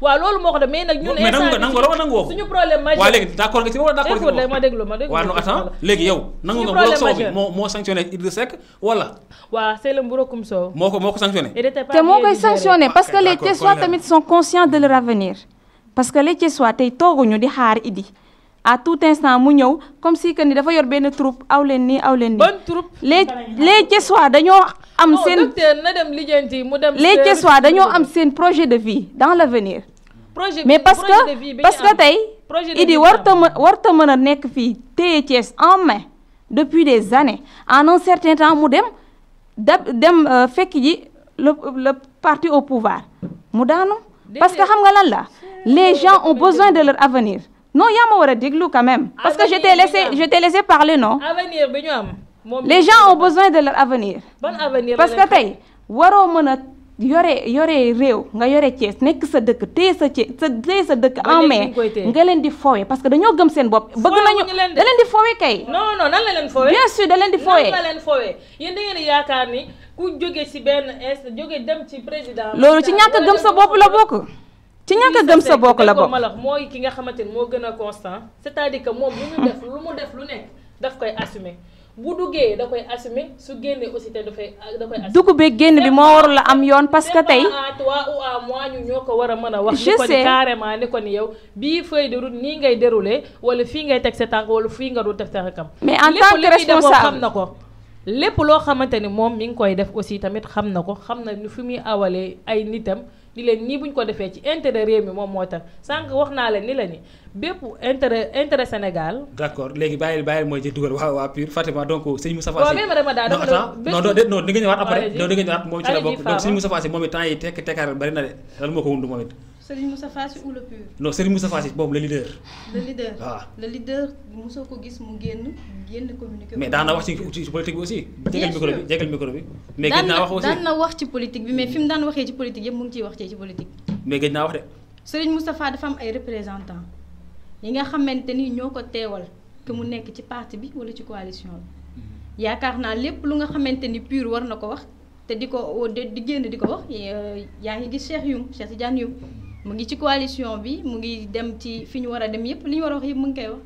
waaw loolu moo ko def mais nag ñun mais nangu nga nangu wala nangu woo ko suñu problème majeur waaw léegi d'accord nga ci wala d'accord écoute ma déglu ma déglu waaw non attends léegi yow nangu nga mburoog soow bi moo moo sanctionné Idrissa Seck wala waaw c'est le mburokum soow moo ko moo ko sanctionné il était pas te moo bien koy digéré. sanctionné parce que ok, les d'accord, Thiessois kon tamit sont conscients de leur avenir parce que les Thiessois tey tooguñu di xaar Idi à tout instant mu ñëw comme si que ni dafa yor benn troupe aw leen nii aw leen nii bonne troupe les les Thiessois dañoo am non seen docteur na dem lijjanti mu dem les Thiessois dañoo am seen projet de vie dans l'avenir projet mais bi- parce projet de que vie bi parce ñu que am. tey projet de Idi vie bi warta am. mën warta mën a nekk fii téye Thiès en main depuis des années en un certain temps mu dem da dem euh, fekk ji le le parti au pouvoir mu daanu parce que xam nga lan la les gens ont besoin de leur avenir non yaa ma war a déglu quand même parce que je t'ai Avenir bi laissé nga am. je t'ai laissé parler non avenir bi ñu am moom les gens ont besoin de leur avenir ban avenir parce la que tey waroo mën a yore yore réew nga yore Thiès nekk sa dëkk téye sa Thiès sa téye sa dëkk Ba en léegi main ñu ngi koy téye. nga leen di fowe parce que dañoo gëm seen bopp bëgg Fowe nañu wuñu leen de. da leen di fowe kay non non nan la leen foowee bien sûr da leen di fowe nan la leen foowee yéen da ngeen di yaakaar ni ku jóge ci benn inst jóge dem ci président loolu ci ñàkk a gëm sa bopp la bokk ci ñàkk a gëm sa bopp la bokk malax mooy ki nga xamante ni moo gën a constant c'est-à-dire que moom lu mu def lu mu def lu nekk daf koy assumer bu duggee da koy assumer su génnee aussi te dafay da koy assumer dugg beeg génn bi moo warul la am yoon parce que C'est tey pas à toi ou à moi ñu ñoo ko war a mën a wax Je ni ko sais. ni carrément ni ko ni yow bii feuille de route nii ngay dérouler wala fii ngay teg sa tànk wala fii nga dul teg sa tànkam Mais en Lépp tant que li muy def moom responsable. xam na ko lépp loo xamante ni moom mi ngi koy def aussi tamit xam na ko xam na ni fi muy awalee ay nitam ni leen nii bu ñu ko defee ci intérêt réew mi moom moo tax sànq wax naa leen ni la ni bépp intérêt intérêt Sénégal d'accord léegi bàyyi bàyyi mooy jël dugal waa waa pur Fatima donc sëñ Moustapha Waaw, Sy mais madame Ada, non dama la- attends bés non bu- non non di nga ñëwaat après Allez-y. non di nga ñëwaat moom ci la Allez-y, bokk donc Fama. sëñ Moustapha Sy moom it temps yi tekk tekkaaral bari na de lan moo ko wundu moom it Serigne Moustapha Sy ou le pur non sëñ Moustapha Sy boobu le leader le leader waaw. le leader mosoo ko gis mu génn génn communiqué mais daan na wax ci ci politique bi aussi jégal Bien micro sûr. bi jégal micro bi mais daan gëj naa na wax aussi daan na wax ci politique bi mais fi mu daan waxee ci politique yëpp mu ngi ciy wax ci politique mais gëj naa wax de Serigne Moustapha dafa am ay représentants yi nga xamante ni ñoo ko teewal que mu nekk ci parti bi wala ci coalition bi yaakaar naa lépp lu nga xamante ni pur war na ko wax te di ko di di génn di ko wax eh, yaa ngi gis Cheikh Youm Cheikh Tidiane Youm mu ngi ci coalition bi mu ngi dem ci fi ñu war a dem yépp li ñu war a wax yépp mu ngi koy wax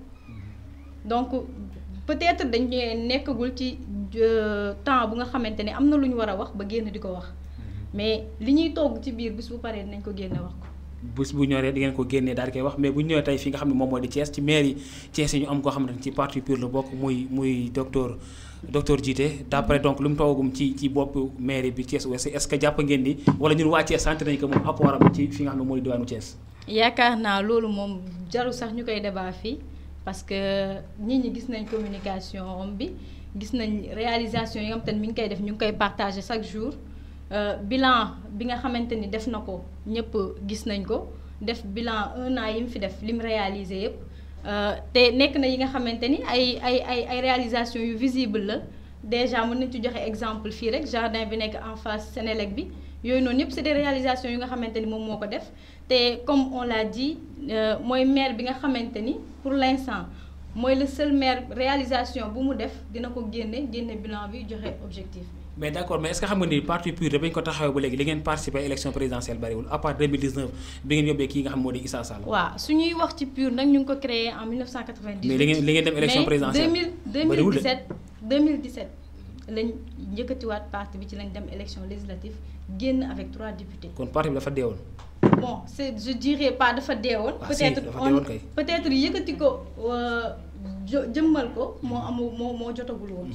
donc peut-être dañ nekkagul ci euh, temps bu nga xamante ni am na lu ñu war a wax ba génn di ko wax mais li ñuy togg ci biir bis bu paree dinañ ko génne wax ko bés bu ñoree di ngeen ko génnee daal di koy wax mais bu ñu ñëwee tey fi nga xam ne moom moo di Thiès ci maire yi Thiès yi ñu am koo xamante ne ci parti pur la bokk muy muy docteur docteur Djité d'après donc lu mu toogum ci ci bopp maire bi Thiès Ouest est-ce que jàpp ngeen ni wala ñun waa Thiès sant nañu ko moom apport am ci fi nga xam ne moo di diwaanu Thiès yaakaar naa loolu moom jarul sax ñu koy débat fii parce que nit ñi gis nañ communication am bi gis nañ réalisation yi nga xamante ni mi ngi koy def ñu ngi koy partager chaque jour Euh, bilan bi nga xamante ni def na ko ñëpp gis nañ ko def bilan un an yi mu fi def lim réalisé yëpp euh, te nekk na yi nga xamante ni ay ay ay ay réalisation yu visible la déjà mën nañ ci joxe exemple fii rek jardin bi nekk en face Sénélec bi yooyu noonu yëpp c'est des réalisations yu nga xamante ni moom moo ko def te comme on l'a dit euh, mooy maire bi nga xamante ni pour l'instant mooy le seul maire réalisation bu mu def dina ko génne génne bilan bi joxe objectif bi. mais d'accord mais est-ce que xam nga ni parti pur de bañ ko taxawee ba léegi li ngeen participer élection présidentielle bariwul à part 2019 bi ngeen yóbbee kii nga xam moo di Issa Sall waaw su ñuy wax ci PUR nag ñu ngi ko créé en 1998. mais li ngeen li ngeen dem élection présidentielle mais 2000 bariwul de 2017 2017 lañ njëkkatiwaat parti bi ci lañ dem élection législative génn avec trois députés. kon parti bi dafa deewoon bon c'est je dirais pas dafa deewoon. Ah, si, peut-être dafa on deewoon kay. peut-être yëkkati ko euh, jo jëmmal ko moo amu moo moo jotagul woon.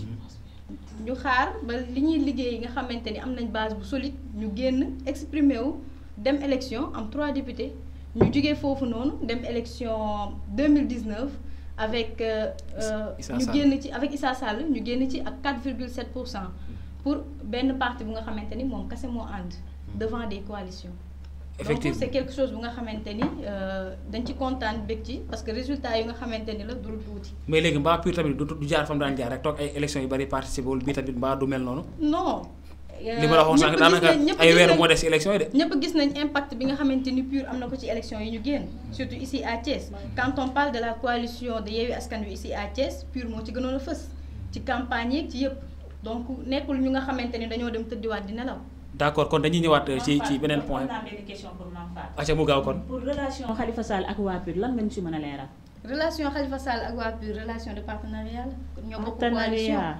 ñu xaar ba li ñuy liggéey nga xamante ni am nañ base bu solide ñu génn exprimer wu dem élection am trois députés ñu jugee foofu noonu dem élection 2019 avec euh, euh, Issa ñu Sall. génn ci avec Issa Sall ñu génn ci ak 4,7 pour cent pour benn parti bu nga xamante ni moom kese moo ànd devant des coalitions donc effectivement c'est quelque chose bu nga xamante ni euh, dañ ci kontaan bég ci parce que résultat yi nga xamante ni la dul tuuti mais léegi mbaa pur tamit du du jaar fa mu daan jaar rek toog ay élection yu bari participer wul bii tamit mbaa du mel noonu non li ma la waxoon sànq daanaka ay weer moo des ci élection yi de ñëpp gis nañ impact bi nga xamante ni PUR am na ko ci élection yi ñu génn surtout ici à Thiès quand on parle de la coalition de Yewwi Askan Wi ici à Thiès PUR moo ci gënoon a fës ci campagne yeeg ci yëpp donc nekkul ñu nga xamante ni dañoo dem tëddiwaat di nelaw d'accord kon dañuy ñëwaat euh, ci ci beneen point am naa benn question pour Mame Fatou. acca mu gaaw kon pour relation Khalifa Sall ak waa PUR lan nga ñu si mën a leeral. relation Khalifa Sall ak waa PUR relation de partenariat la kon ñoo bokk coalition partenariat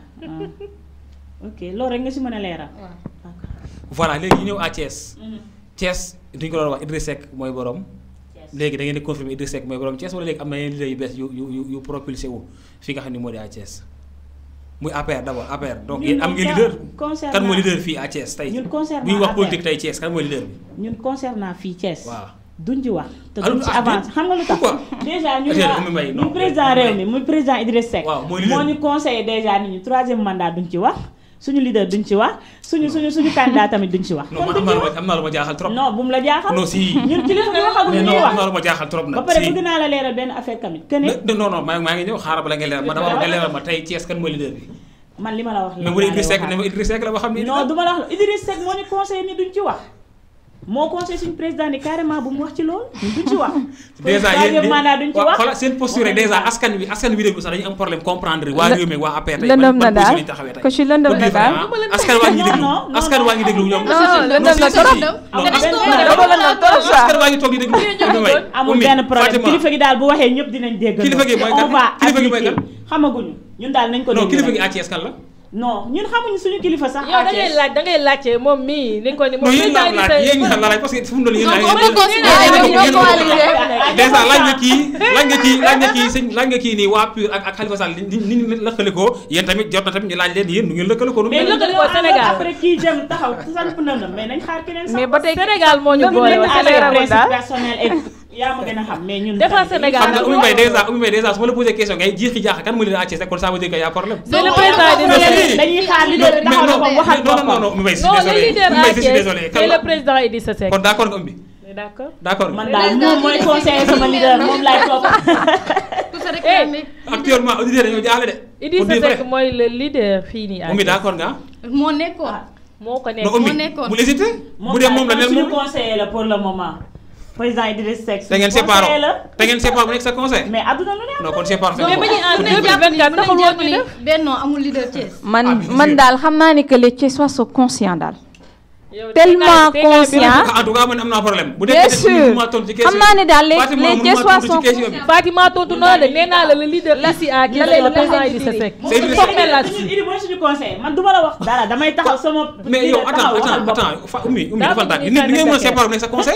ah. ok loolu rek nga si mën a leeral. waaw d'accord. voilà léegi ñu ñëw à Thiès Thiès duñ ko doon wax Idriss Seck mooy borom léegi da ngeen di confirmer Idriss Seck mooy borom Thiès wala léegi am na yeneen leader yu bees yu yu yu yu propulsé wu fi nga xam ne moo di à Thiès muy APR d'abord APR donc Ñun yéen am moom ngeen ja- leader concernant- kan mooy leader fii à Thiès tey ñun concernant bu ñu wax APR. politique tey Thiès kan mooy leader bi ñun concernant fii Thiès. waaw duñ ci wax te Ah, lu duñ ci tax avance xam nga lu tax. pourquoi déjà ñun Attends, waa Oumy Mbaye, non. ñun président réew mi muy président Idriss Seck. Waaw, mooy leader moo ñu conseillé déjà nit ñi troisième mandat duñ ci wax suñu leader duñ ci wax suñu suñu suñu candidat tamit duñ ci wax. non kon man am duñ naa lu ma ci wax am naa lu ma jaaxal trop non bu mu la jaaxal. non si ñun kilifa bi waxagul mais ñuy non am wax. naa lu ma jaaxal trop nag ba pare si bëgg naa la leeral benn affaire tamit que ne non non non maa maa ngi ñëw xaaral bala ngay leeral ma dama wax nga leeral ma tey Thiès kan mooy leader bi man li ma la wax. mais bu dee Idriss Seck ne ma Idriss Seck la ba xam ni non du ma la wax Idriss Seck moo ñu conseillé ni duñ ci wax moo conseillé suñu président ni carrément bu mu wax ci loolu ñun duñ ci wax. déjà troisième mandat duñ ci waaw wax. xoolal seen posture rek déjà askan wi askan wi déglu sax dañu am problème comprendre waa Lë- réew mi waa APR tey lëndëm ban na daal position lañu taxawee tey ko ci lëndëm Pour na dire daal. vrai, ah, askan waa ngi déglu Non, non, askan non. waa ngi déglu ñoom non lëndëm na si, trop si. dem. Non, Amul askan- benn dafa lëndëm trop ça. askan waa ngi toog di déglu Oumy Mbaye, amul Oumy, benn problème Fatima. kilifa gi daal bu waxee ñëpp dinañ dégg. Kilifa gi mooy kan? on va Kilifa gi mooy appliquer. kan? xamaguñu ñun daal nañ ko non déglu kilifa rek. gi à Thiès kan la non ñun xamuñu suñu kilifa sax. yow da ngay Thiès. laaj da ngay laajte moom mii ni ko ni moom non yéen laa laaj yéen ñi xam la laaj parce que fu mu doon yéen Non, laa on peut considérer Ah, que ñoo ñoo coalisé. coalisé. déjà laaj nga kii laaj nga kii laaj nga kii sëñ laaj nga kii nii waa PUR ak ak Khalifa Sall ni ni ni lëkkale ko yéen tamit jot na tamit ñu laaj leen yéen nu ngeen lëkkale ko nu mu mais mel. lëkkale dañoo ko Sénégal. ànd après kii jëm taxaw samp na la mais nañ xaar keneen sax. mais ba tey Sénégal moo ñu Dëgg boole la, woon Sénégal. Sénégal leeragul daal. personnel et yaa ma gën a xam mais ñun. Defar tamit Sénégal. xam nga Oumy Mbaye déjà Oumy Mbaye déjà su ma la posé question ngay jiixi jaax kan mu leen à Thiès rek kon ça veut dire que y a problème. c'est le Non, président non, di non, si. dañuy xaar leader bi taxaw na ko waxal non non non non boppam. Oumy Mbaye je suis non le désolé leader Oumy à Mbaye je suis Thiès désolé c'est kan le la président Idrissa Seck kon d'accord nga Oumy d'accord d'accord nga man daal moom mooy conseiller sama leader moom laay topp. Tout se réclamer. actuellement auditeurs dañoo jaaxle de. pour Idrissa dire vrai Seck mooy le leader fii nii à Oumy Thiès. d'accord nga moo nekkoon. moo ko nekk non Oumy moo nekkoon. bu hésité moom bu dee moom la daal neen suñu moom conseiller la pour le moment. président Idriss Seck. te ngeen suñu séparé conseiller la. te ngeen séparé mu nekk sa conseil mais adduna lu ne am non kon séparé mais ba ñuy en Mën nañ jàpp ni 2024 mën taxul nañ woon jàpp ñu ni def. Benno amul leader Thiès. Ah, man bien man sûr. daal xam naa ni que les Thiessois sont conscients daal. Yow Tellement tey nga- tey nga conscient. en tout cas man am naa problème bu dee bien peut-être sûr mënuma tontu ci question xam naa ne daal les Fatima les mënuma Thiessois tontu ci sont question bi. Fatima tontu na la de nee naa la le leader ici à Thiès la- le la- président la- Idrissa Seck. C'est Idrissa formel la suñu Idi mooy suñu conseiller man du ma la wax dara damay taxaw sama. mais yow taxaw attends waxal attends boppam. attends fa Oumy Oumy Daa dafa bëgg tànk ñu nit ni ngeen mën a tànn séparé mu nekk sa conseil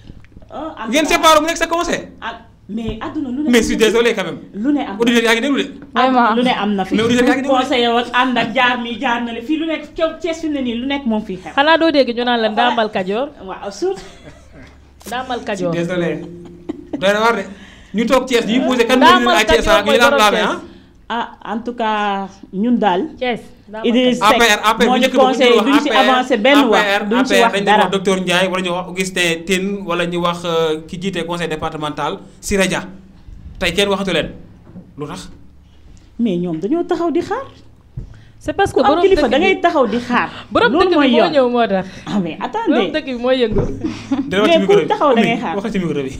ah en ngeen tout cas, séparé mu nekk sa conseil ah, mais adduna lu ne. mais je suis désolé quand même lu ne am na auditeurs yaa ngi déglu de Vraiment. lu ne am na fi. Mais auditeurs yaa ngi déglu. conseiller woon ànd ak jaar mi jaar na le fii lu nekk Thiès Thiès fi mu ne nii lu nekk moom fii xew. xanaa doo dégg ñu naan la ndaamal Kajoor waaw surtout. ndaamal je suis Kajoor. désolé doy na war de ñu toog Thiès ñuy posé kan Daa mooy leader à man kat Thiès ah yow mooy ñu daan borom laame Thiès. ah ah en tout cas ñun daal. Thiès ndaamal Idriss Kajoor. Seck APR APR moo bu ñu njëkk ba bu ñu conseillé duñ wax ci APR avancé benn wax APR duñ ci APR wax dañu dara. wax docteur Ndiaye wala ñu wax Augustin Tine wala ñu wax euh, ki jiite conseil départemental Siré Dia tey kenn waxatu leen lu tax mais ñoom dañoo taxaw di xaar. c'est parce que ku am borom kilifa dëkk da ngay bi taxaw di xaar. borom loolu dëkk mooy bi moo yoon ñëw moo tax. ah mais borom attendez. dëkk bi mooy yëngu. dina wax ci Mais micro ku bi taxaw da ngay Oumy, xaar. waxal ci micro bi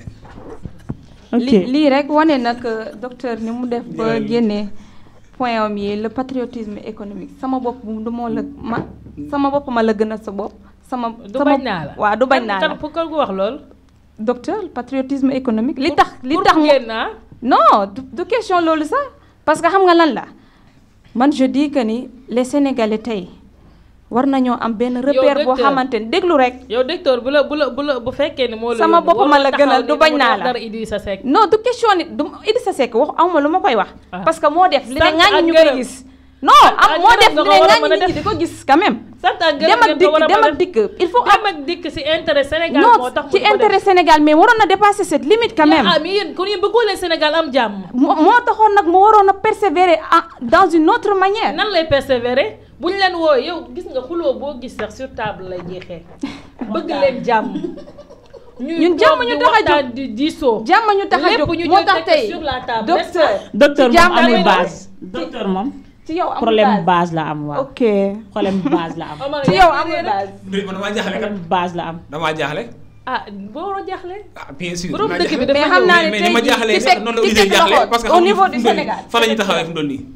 ok li lii rek wane na que docteur ni mu def ba Jërëjëf. génne point am yi le patriotisme économique sama bopp du moo la ma sama bopp ma la gënal sa bopp sama du sama bañ naa la. waaw du bañ naa la kan pour ko wax lool. docteur patriotisme économique li Pour- tax li pour tax mu génn ah. non du, du question loolu sax parce que xam nga lan la man je dis que ni les sénégalais tey war nañoo am benn repère boo docteur. xamante ni déglu rek yow docteur bu la bu la bu la bu fekkee ne moo la Sama yónni, bopp ma waroo la taxaw gënal, ni du ne bañ mu naa wax la. dara Idrissa Seck. non du question ni du Idrissa Seck wax awma lu ma koy wax Ah. parce que moo def li ne Sant ŋaañu ak ñu gërëm. koy gis non Sant am ak moo gërëm def nga li ko ne war a ŋaañu mën a nit ñi def. di ko gis quand même sant ak gërëm dem ak ngeen ko dikk war a dem mën a ak dikk il faut dem ak dikk ci intérêt Sénégal moo non tax mu ci di ko def. intérêt Sénégal mais waroon na dépasser cette limite quand même ah mais yéen kon yéen bëggoo leen Sénégal am jàmm. moo moo taxoon nag mu waroon a persévérer en- dans une autre manière nan lay persévérer bu ñu leen woo yow gis nga xuloo boo gis sax sur table lay jeexee. bëgg leen jàmm. ñuy Ñun jàmm toog ñu di tax a jóg. waxtaan di diisoo. jàmm ñu tax a lépp jóg ñu moo jël tax teg tey sur la table, docteur docteur ci moom jàmm amul lay base. docteur moom ci yow amul problème base. base la am waaw. ok problème base la am. Omar ci yow amul base man damaa jaaxle kat problème base la am. damaa jaaxle ah boo waroon jaaxle. ah bien sûr borom naa dëkk bi jaaxle. dafa mais xam ñëw. naa ne mais tey ni ma jii jaaxlee ci sax teg- noonu la ci auditeurs teg jaaxle loxo parce que au xamuñu niveau fu du mu doon nii. Sénégal. fa la ñuy taxawee fu mu doon nii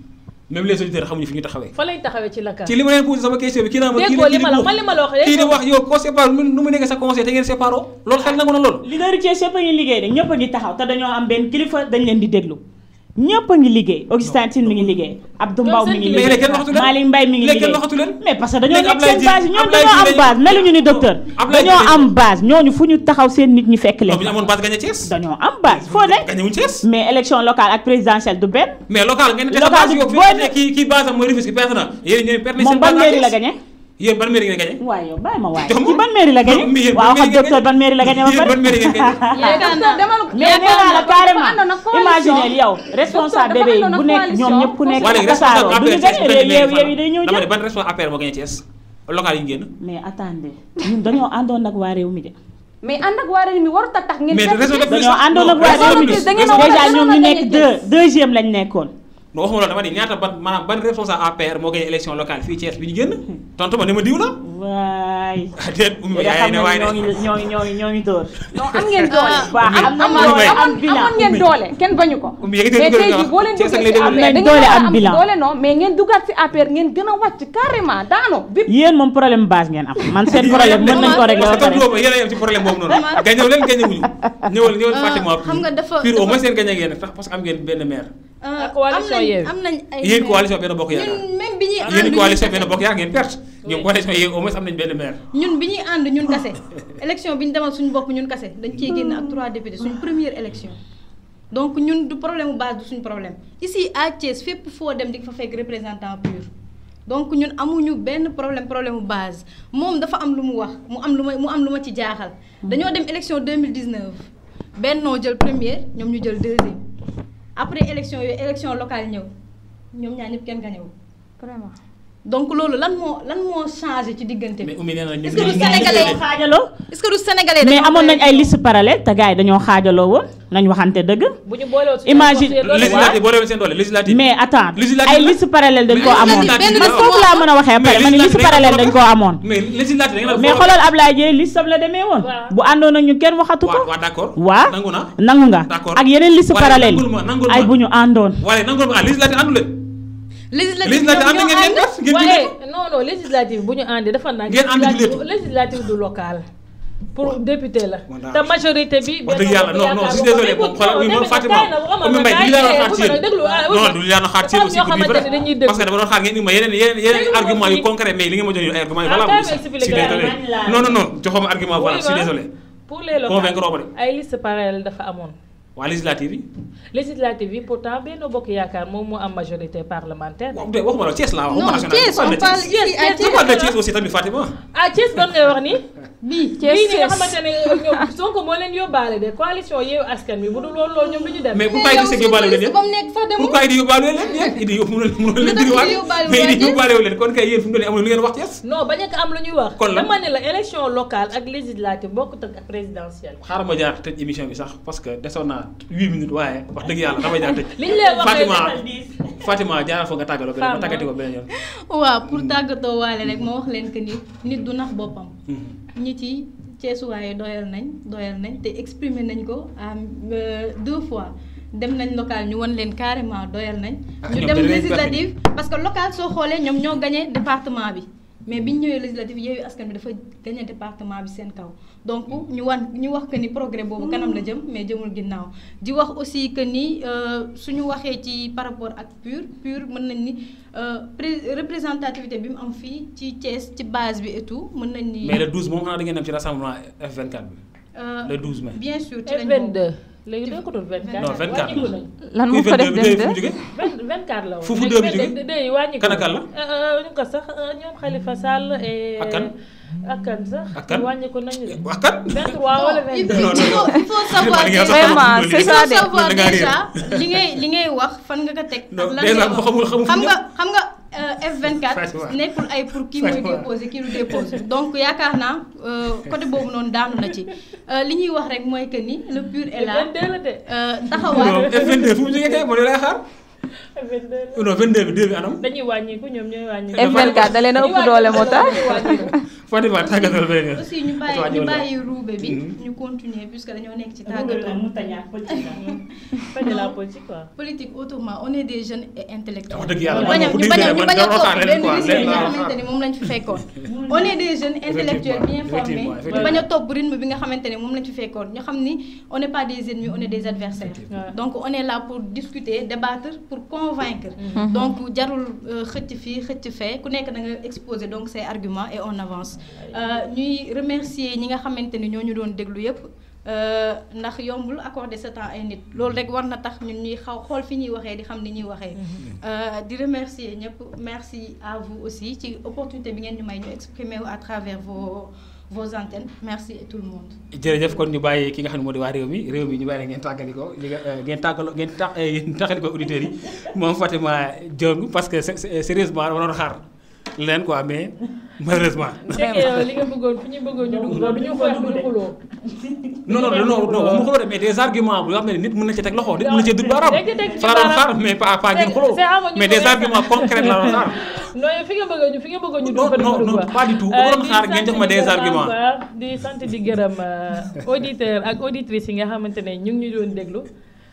même les auditeurs xamuñu fi ñu taxawee fa lay taxawee ci la ci li ma leen posé sama question bi kii naa ma kii déggoo li ma la man li ma la wax kii di wax yow koo sépare nu mu nekkee sa conseil te ngeen séparé loolu xel nangu na loolu leader yi Thiès yëpp a ngi liggéey de ñëpp a ngi taxaw te dañoo am benn kilifa dañ leen di déglu ñëpp a ngi liggéey Augustin Tine mi ngi liggéey Abdou Mbaw mi ngi mais léegi liggéey kenn waxatu leen Malick Mbaye mi ngi léegi kenn liggéey waxatu leen mais parce que dañoo léegi nekk Ablaye seen base Diouf- ñooñu Ablaye dañoo am Diouf base meluñu ni docteur Ablaye dañoo Diouf- am base ñooñu fu ñu taxaw seen nit ñi fekk non bu ñu leen amoon base gagné Thiès dañoo am base foo ne gagné wuñ Thiès mais élection locale ak présidentielle du benn mais local ngeen ne Local base bi yow boo fi ne- ne kii kii base am mooy Rufisque perte na yéen ñooy perte moom ban mairie la gagné yéen ban mairie ngeen gagné waaye yow bàyyi ma waaye Jox ma. ci ban mairie la gagné Non, mais yéen waaw ban xam mairie ngeen docteur ban mairie la gagné ba yéen pare ban mairie ngeen gagné yaakaar naa demal mais nee naa la carrément imaginez yow responsable bébé yi bu nekk ñoom ñëpp ku nekk waa léegi tasaaroo responsable du ñu APR gagné yeew yeew yi day ñëw dama ne jël ban responsable APR moo gagné Thiès local yi ñu génn mais attendez ñun dañoo àndoon ak waa réew mi de mais ànd ak waa réew mi warut a tax ngeen. mais fekk raison de ci- plus dañoo àndoon ak waa réew mi de da ngeen a war a déjà ñoom ñu gënoon a nekk gagné deux deuxième lañ nekkoon non waxuma loolu dama ni ñaata ban maanaam ban responsable APR moo gagné élection locale fii Thiès bi ñu génn tontu ma ne ma diw la waay ah déet ummi yow de yaay xam ne nga waaye ñoo de ngi ñoo ngi ñoo ngi ñoo ngi dóor non am ngeen doole. baax am na Ummi doole Mbaye. am bilan amoon ngeen doole kenn bañu ko. Ummi yëkkati mais dugal tey nga jii wax. boo leen Thiès ak duggee lay ci déglu. APR Am nañ da ngeen doole, war a am am bilan. doole non mais ngeen dugaat ci APR ngeen gën a wàcc carrément daano bi yéen moom problème base ngeen am man seen problème mën nañ ko régler ba parce que pare comme yéen a yem ci problème boobu noonu gagné leen gagné wuñu ñëwal ñëwal Fatima xam nga dafa- pire au dafa- moins seen gagné ngeen tax parce que am ngeen benn maire Euh, Ak coalition am nañ Yewwi. am nañ ay yéen coalition benn bokk yaakaar ñun même bi ñuy ànd yéen ñun coalition kase- benn bokk yaakaar ngeen perte ñoom coalition yéen au moins am nañ benn maire ñun bi ñuy ànd ñun kase élection bi ñu demal suñu bopp ñun kase dañ ciy génn ak trois députés suñu première élection donc ñun du problème bu base du suñu problème ici à Thiès fépp foo dem di nga fa fekk représentant pur donc ñun amuñu benn problème problème bu base moom dafa am lu mu wax mu am lu ma mu am lu ma ci jaaxal dañoo dem élection 2019 bennoo jël première ñoom ñu jël deuxième après élection yooyu élection locale ñëw ñoom ñaar ñëpp kenn gañewul vraiment donc loolu lan moo lan moo changé ci diggante bi mais Oumy nee na ñun Est-ce que ñun du ñun Sénégalais ñun- xaajaloo est-ce que du sénégalais mais dañoo amoon nañ doyal ay ci liste parallèle te gars yi dañoo xaajaloo woon nañ waxante dëgg bu ñu boolewul suñu Imagine- gox yi doole législative boo demee seen doole législative mais attends Législative ay la. liste parallèle dañ Mais koo amoon législative man la. foofu laa mën a waxee mais après ma ne liste législative parallèle da dañ ngeen koo a amoon mais législative da ngeen a mais xoolal Ablaye Dieye liste am la demee woon Waaw. bu àndoon ak ñu kenn waxatu ko waaw waaw d'accord waa nangu na nangu nga D'accord. ak yeneen liste Waaye parallèle nangul ma, nangul ay ma. bu ñu àndoon waaye nangu ma ah législative àndu leen législative législative ànd ñoom ngeen ngeen ñoo def ngeen waaye jullee non non législative bu ñu àndee dafa nag Ngeen ànd julleetu. législative du local pour député la Bon, daal. te majorité bi wax dëgg yàlla non non je suis désolé moom xoolal oui moom Fatima Oumy Mbaye li laa doon xaar ci yéen non du li laa doon xaar ci yéen aussi pour dire vrai parce que dama doon xaar ngeen indi ma yeneen yeneen yeneen Déglu ma argument yu fii. concret mais li ngeen ma jox yu ay argument yu Ah, valable kaay aussi ma je suis expliquer la. désolé non non non joxoo ma argument voilà je suis désolé pour les locales convaincre oo ma de ay liste parallèle dafa amoon waa législative yi législative yi pourtant Benno Bokk Yaakaar moom moo am majorité parlementaire waaw de waxuma la Thiès laa wax non waxuma national Thiès on parle ici à je parle de Thiès aussi tamit Fatima ah Thiès doon ngay wax ni bii bii ni nga Thiès. xamante ne ñoom Sonko moo leen yóbbaale de coalition Yewwi Askan Wi bu dul loolu loolu ñoom du ñu dem mais pourquoi Idrissa Seck yóbbaale leen yéen ba mu nekk sax demul pourquoi Idi yóbbaale leen yéen Idi yóbbu mënul mënul leen Lu tax diriwaale Idi yóbbaale mais Idi waa Thiès? yóbbaale wu leen kon kay yéen fu mu doon amul lu ngeen wax Thiès non bañ a am lu ñuy wax Kon lan? dama ne la élection locale ak législative bokkut ak présidentielle xaaral ma jaar tëj émission bi sax parce que desoon naa huit minutes waaye wax dëgg yàlla damay jaar tëj li ñu lay wax Fatima rek Fatima jaaral foog nga tàggaloo beneen ma Femme, tàggati ko beneen yoon waaw pour tàggatoo waale rek ma wax leen que ni nit du nax boppam ñi ci ceesuwaaye doyal nañ doyal nañ te exprimer nañ ko à deux fois dem nañ local ñu won leen carrément doyal nañ Ah, ñu ñoom dem danañ législative parce que local soo xoolee ñoom ñoo gagné département bi mais biñ ñëwee législative Yewwi Askan Wi dafa gagné département bi seen kaw donc ñu wan ñu wax que ni progrès boobu kanam la jëm mais jëmul ginnaaw di wax aussi que ni euh, suñu waxee ci par rapport ak PUR PUR mën nañ ni euh, pré- représentativité bi mu am fii ci Thiès ci base bi et tout mën nañ ni mais le 12 moom xanaa da ngeen dem ci rassemblement F24 bi euh, le 12 mai bien sûr ci lañ F22 bokk. léegi doo ko doon 24 Non, 24 wàññiku nañ lan kuy moo ko def 22 bi fu mu dem jógee 20 24 la woon Fu fu deux bi léegi jógee? 22 yi wàññiku Kan ak kan la? Euh, euh, ñu ko sax euh, ñoom Khalifa Sall et Ak kan? ak kan sax Ak kan? wàññiku nañu de wax kat 23 wala il 22 faut il faut il faut savoir Vraiment, déjà Vraiment, loolu c'est il ça faut de. savoir da ngaa réer. déjà li ngay li ngay wax fan nga ko teg. Non, ak lan déjà ngay bu wax. xamul- xamul fu xam mu nga xam nga euh, F24 Fatima. nekkul ay pour kii mooy Fatima. déposé kii du déposé donc yaakaar naa euh, côté boobu noonu daanu na ci Euh, li ñuy wax rek mooy que ni le pur est là 22 la de euh, non taxawaat. F22 fu mu jógee kay moo lay xaar 22 non 22 bi 2 bi anam dañuy wàññiku ñoom ñooy wàññiku F24 da leen a ëpp doole moo tax. dañuy wàññiku Fatima tàggatal beneen yoon. aussi ñu Fatima bàyyi ñu ñëwal la. bàyyi ruube bi Mhm. ñu continuer puisque dañoo nekk ci la tàggatoo mu tañaat politique Pas de la politique quoi. politique autrement on est des jeunes et intellectuels wax dëgg yàlla ñu bañ a man ñu bañ a ñu bañ a man topp man benn quoi, rythme bi nga lenn laa xamante ni moom lañ fi fekkoon on est des jeunes intellectuels bien formés effectivement, ñu bañ a topp rythme bi nga xamante ni moom lañ fi fekkoon ñu xam ni on n'est pas des ennemis on est des adversaires Ouais. donc on est là pour discuter débattre pour convaincre donc jarul euh, xëcc fii xëcc fee ku nekk da nga exposer donc ses arguments et on avance Euh, ñuy remercier ñi nga xamante ni ñoo ñu doon déglu yépp euh, ndax yombul accorder ce temps ay nit loolu rek war na tax ñun ñuy xaw xool fi ñuy waxee di xam ni ñuy waxee Euh, di remercier ñëpp merci à vous aussi ci opportunité bi ngeen ñu may ñu exprimer wu à travers vos vos antennes merci et tout le monde jërëjëf kon ñu bàyyi ki nga xam ne moo di waa réew mi réew mi ñu bàyyi la ngeen tàggali ko li nga ngeen tàggaloo ngeen tax ngeen taxali ko auditeurs yi moom Fatima Diong parce que sé- sé- sérieusement dama doon xaar leen quoi mais malheureusement. C'est que yow li nga bëggoon fi ñu bëggoon ñu dugg loolu du ñu xeex du ñu xuloo. non non non non waxuma xuloo de mais des arguments bu yoo xam ne nit mën na ci teg loxo nit mën na ci dugg baaraam. Dégg nga teg ci fa la doon baaraam. xaar mais pas pas ngeen C'est- xuloo c'est amoon ñu mais ko des def. arguments concrets la doon xaar. non yow fi nga bëgg a ñu fi nga bëgg a ñu Non, dugg fa non, dugg non, quoi. pas du tout. Euh, Dama doon di xaar ngeen sant jox ma di des gërëm arguments. encore, di sant di gërëm euh, auditeurs ak auditrices yi nga xamante ne ñu ngi ñu doon déglu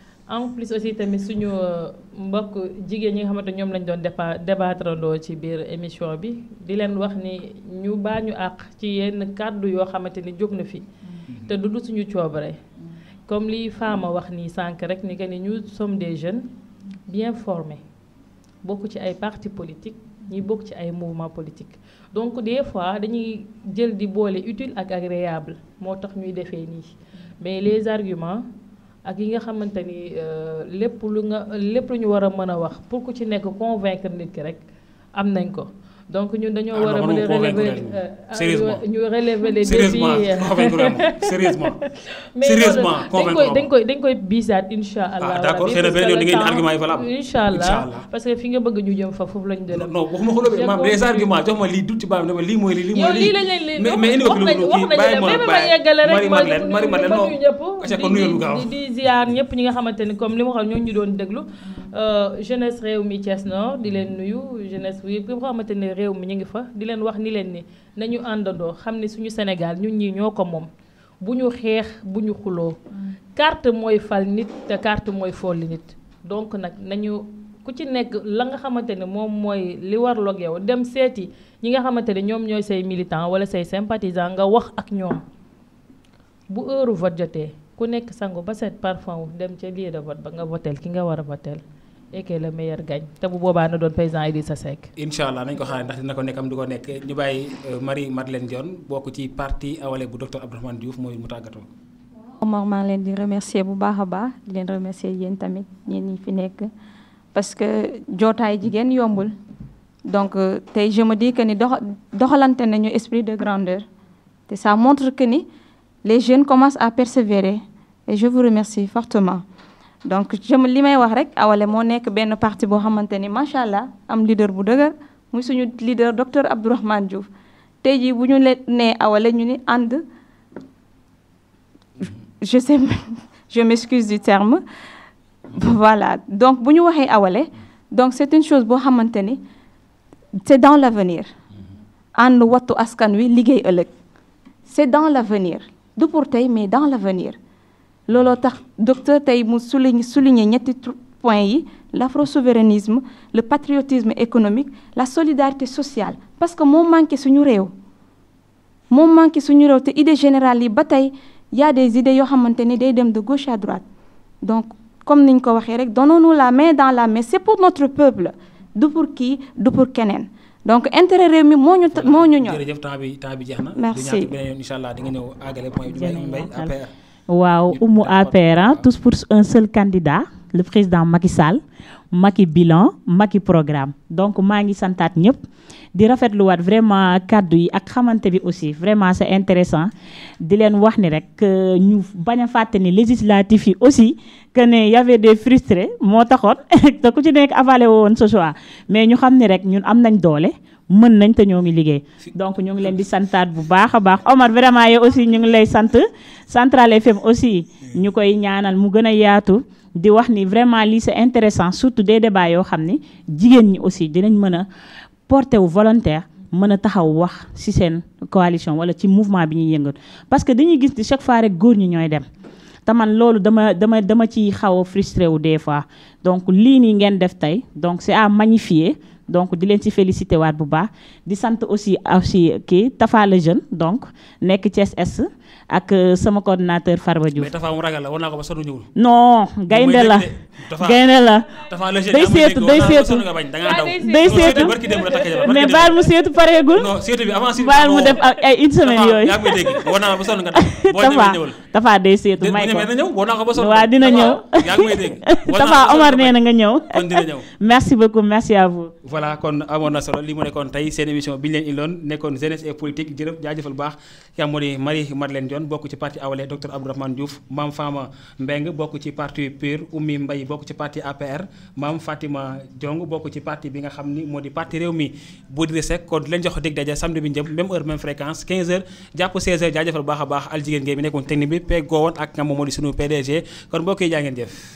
en plus aussi tamit suñu euh, mbokk jigéen ñi nga xamante ñoom lañ doon dépa débattre ndoo ci biir émission bi di leen wax ni ñu baa ñu àq ci yenn kàddu yoo xamante ni jóg na fi te du du suñu coobare comme li Fama wax nii sànq rek ni que ni ñu sommes des jeunes bien formés bokk ci ay partis politiques ñi bokk ci ay mouvements politiques donc des fois dañuy jël di boole utile ak agréable moo tax ñuy defee nii mais les arguments ak yi nga xamante ni euh, lépp lu nga lépp lu ñu war a mën a wax pour ku ci nekk convaincre nit ki rek am nañ ko donc ñun dañoo Ah, war a non, mën a non, convaincre relever leen. euh, Sérieusement. ñu relever les sérieusement défis convaincre ma sérieusement. mais sérieusement loolu dañ convaincre koy ma. dañ koy dañ koy biisaat incha allah. Ah, d'accord, rabbi, xëy na parce beneen que yoon di le ngeen temps- argument yi valable. incha allah Incha allah. parce que fi nga bëgg ñu jëm fa foofu lañu non dem. non waxuma xuloo de maam des continue. arguments jox ma lii dut ci baam dama lii mooy lii lii yow mooy lii lañ leen leen mais mais indi wax ko nañu lu wax kii nañu bàyyi leen ma même ma bàyyi yeggale rek Marie Madeleine Marie Madeleine non ñëpp acca kon nuyul lu gaaw di di ziar ñëpp ñi nga xamante ni comme li ma waxoon ñoo ñu doon déglu euh, jeunesse réew mi Thiès Nord di leen nuyu jeunesse bi nga xamante ne réew mi ñu ngi fa di leen wax ni leen ni nañu àndandoo xam ne suñu Sénégal ñun ñii ñoo ko moom bu ñu xeex bu ñu xuloo carte mooy fal nit te carte mooy folli nit donc nag nañu ku ci nekk la nga xamante ne moom mooy li warloog yow dem seeti ñi nga xamante ne ñoom ñooy say militant wala say sympathisant nga wax ak ñoom bu heure vote jotee ku nekk sangu ba set parfum wu dem ca lieu de vote ba nga votel ki nga war a votel et que le meilleur gagne te bu boobaa na doon président Idrissa Seck incha allah nañ ko xaar ndax dina ko nekk am du ko nekk ñu bàyyi euh, Marie Madeleine Dione bokk ci parti awale bu docteur Abdourahmane Diouf mooy mu tàggatoo. Omar maa ngi leen di remercier bu baax a baax di leen remercier yéen tamit ñeen ñi fi nekk parce que jootaay jigéen yombul donc euh, tey je me dis que ni doxa doxalante nañu esprit de grandeur te ça montre que ni les jeunes commencent à persévérer et je vous remercie fortement donc je me li may wax rek awale moo nekk benn parti boo xamante ni macha allah am leader bu dëgër muy suñu leader docteur Abdourahmane Diouf tey jii bu ñu leen nee awale ñu ni ànd je sais je m'excuse du terme voilà donc bu ñu waxee awale donc c'est une chose boo xamante ni c'est dans l'avenir ànd wattu askan wi liggéey ëllëg c'est dans l'avenir du pour tey mais dans l'avenir looloo tax docteur tey mu souligne souligner ñetti tru- points yi l'afro-souverainisme le patriotisme économique la solidarité sociale parce que moo manqué suñu réew moo manqué suñu réew te idée générale yi ba tey y a des idées yoo xamante ni day dem de gauche à droite donc comme niñ ko waxee rek donnons-nous la main dans la main c'est pour notre peuple du pour kii du pour keneen donc intérêt réew mi moo ñu ta- moo ñu ñor jërëjëf temps bi temps bi jeex na. Merci. du ñàkk beneen yoon incha allah di nga ñëw àggale point bi di bàyyi mbay APR. waaw umu APR hein, tous pour un seul candidat le président Macky Sall Macky bilan Macky programme donc maa ngi santaat ñëpp di rafetluwaat vraiment kàddu yi ak xamante bi aussi vraiment c'est intéressant di leen wax ni rek que ñu bañ a fàtte ni législatif yi aussi que ne y avait des frustrés moo taxoon te ku ci nekk avalé woon ce choix mais ñu xam ni rek ñun am nañ doole mën nañ te ñoo ngi liggéey donc ñu ngi leen di santaat bu baax a baax Omar vraiment yow aussi ñu ngi lay sant Central FM aussi ñu koy ñaanal mu gën a yaatu di wax ni vraiment lii c'est intéressant surtout des débats yoo xam ni jigéen ñi aussi dinañ mën a porter wu volontaire mën a taxaw wax ci seen coalition wala ci mouvement bi ñuy yëngatu parce que dañuy gis ni chaque fois rek góor ñi ñooy dem te man loolu dama dama dama ci xaw a frustré wu des fois donc lii nii ngeen def tey donc c'est à magnifier donc di leen ci félicité waat bu baax di sant aussi aussi kii Tafa le jeune donc nekk Thiès Est ak sama coordinateur Farba Diouf mais Tafa mu ragal la war naa ko ba sonn ñëwul. non gaynde la gaynde la Tafa le jeune day seetu day seetu nga bañ da ngaa daw. day seetu barki démb la takk jabar mais baal mu seetu pareegul non seetu bi avant seetu baal mu def ak ay une semaine yooyu yaa ngi may dégg war naa ba sonn nga daw boo ñëwee Tafa ñëwal Tafa day seetu may bu ko ñëwee na ñëw war naa ko ba sonn waaw dina ñëw yaa ngi may dégg war naa Tafa ko ba sonn Omar nga nee bañ. na nga ñëw kon dina ñëw merci beaucoup merci à vous voilà kon amoon na solo li mu nekkoon tey seen émission bi ñu leen indiloon nekkoon jeunesse et politique jërëjëf jaajëfal baax ki am moo di Marie Madeleine Dione bokk ci parti Awalé docteur Abdourahmane Diouf Mame Fama Mbeng bokk ci parti PUR Oumy Mbaye bokk ci parti APR Mame Fatima Diong bokk ci parti bi nga xam ni moo di parti réew mi bu di sek kon di leen jox dig daje samedi bi njëm même heure même fréquence 15h jàpp 16h jaajëfal baax a baax al jigéen ngay bi nekkoon technique bi peeg goowoon ak nga moom moo di sunu PDG kon mbokk yi jaa ngeen jëf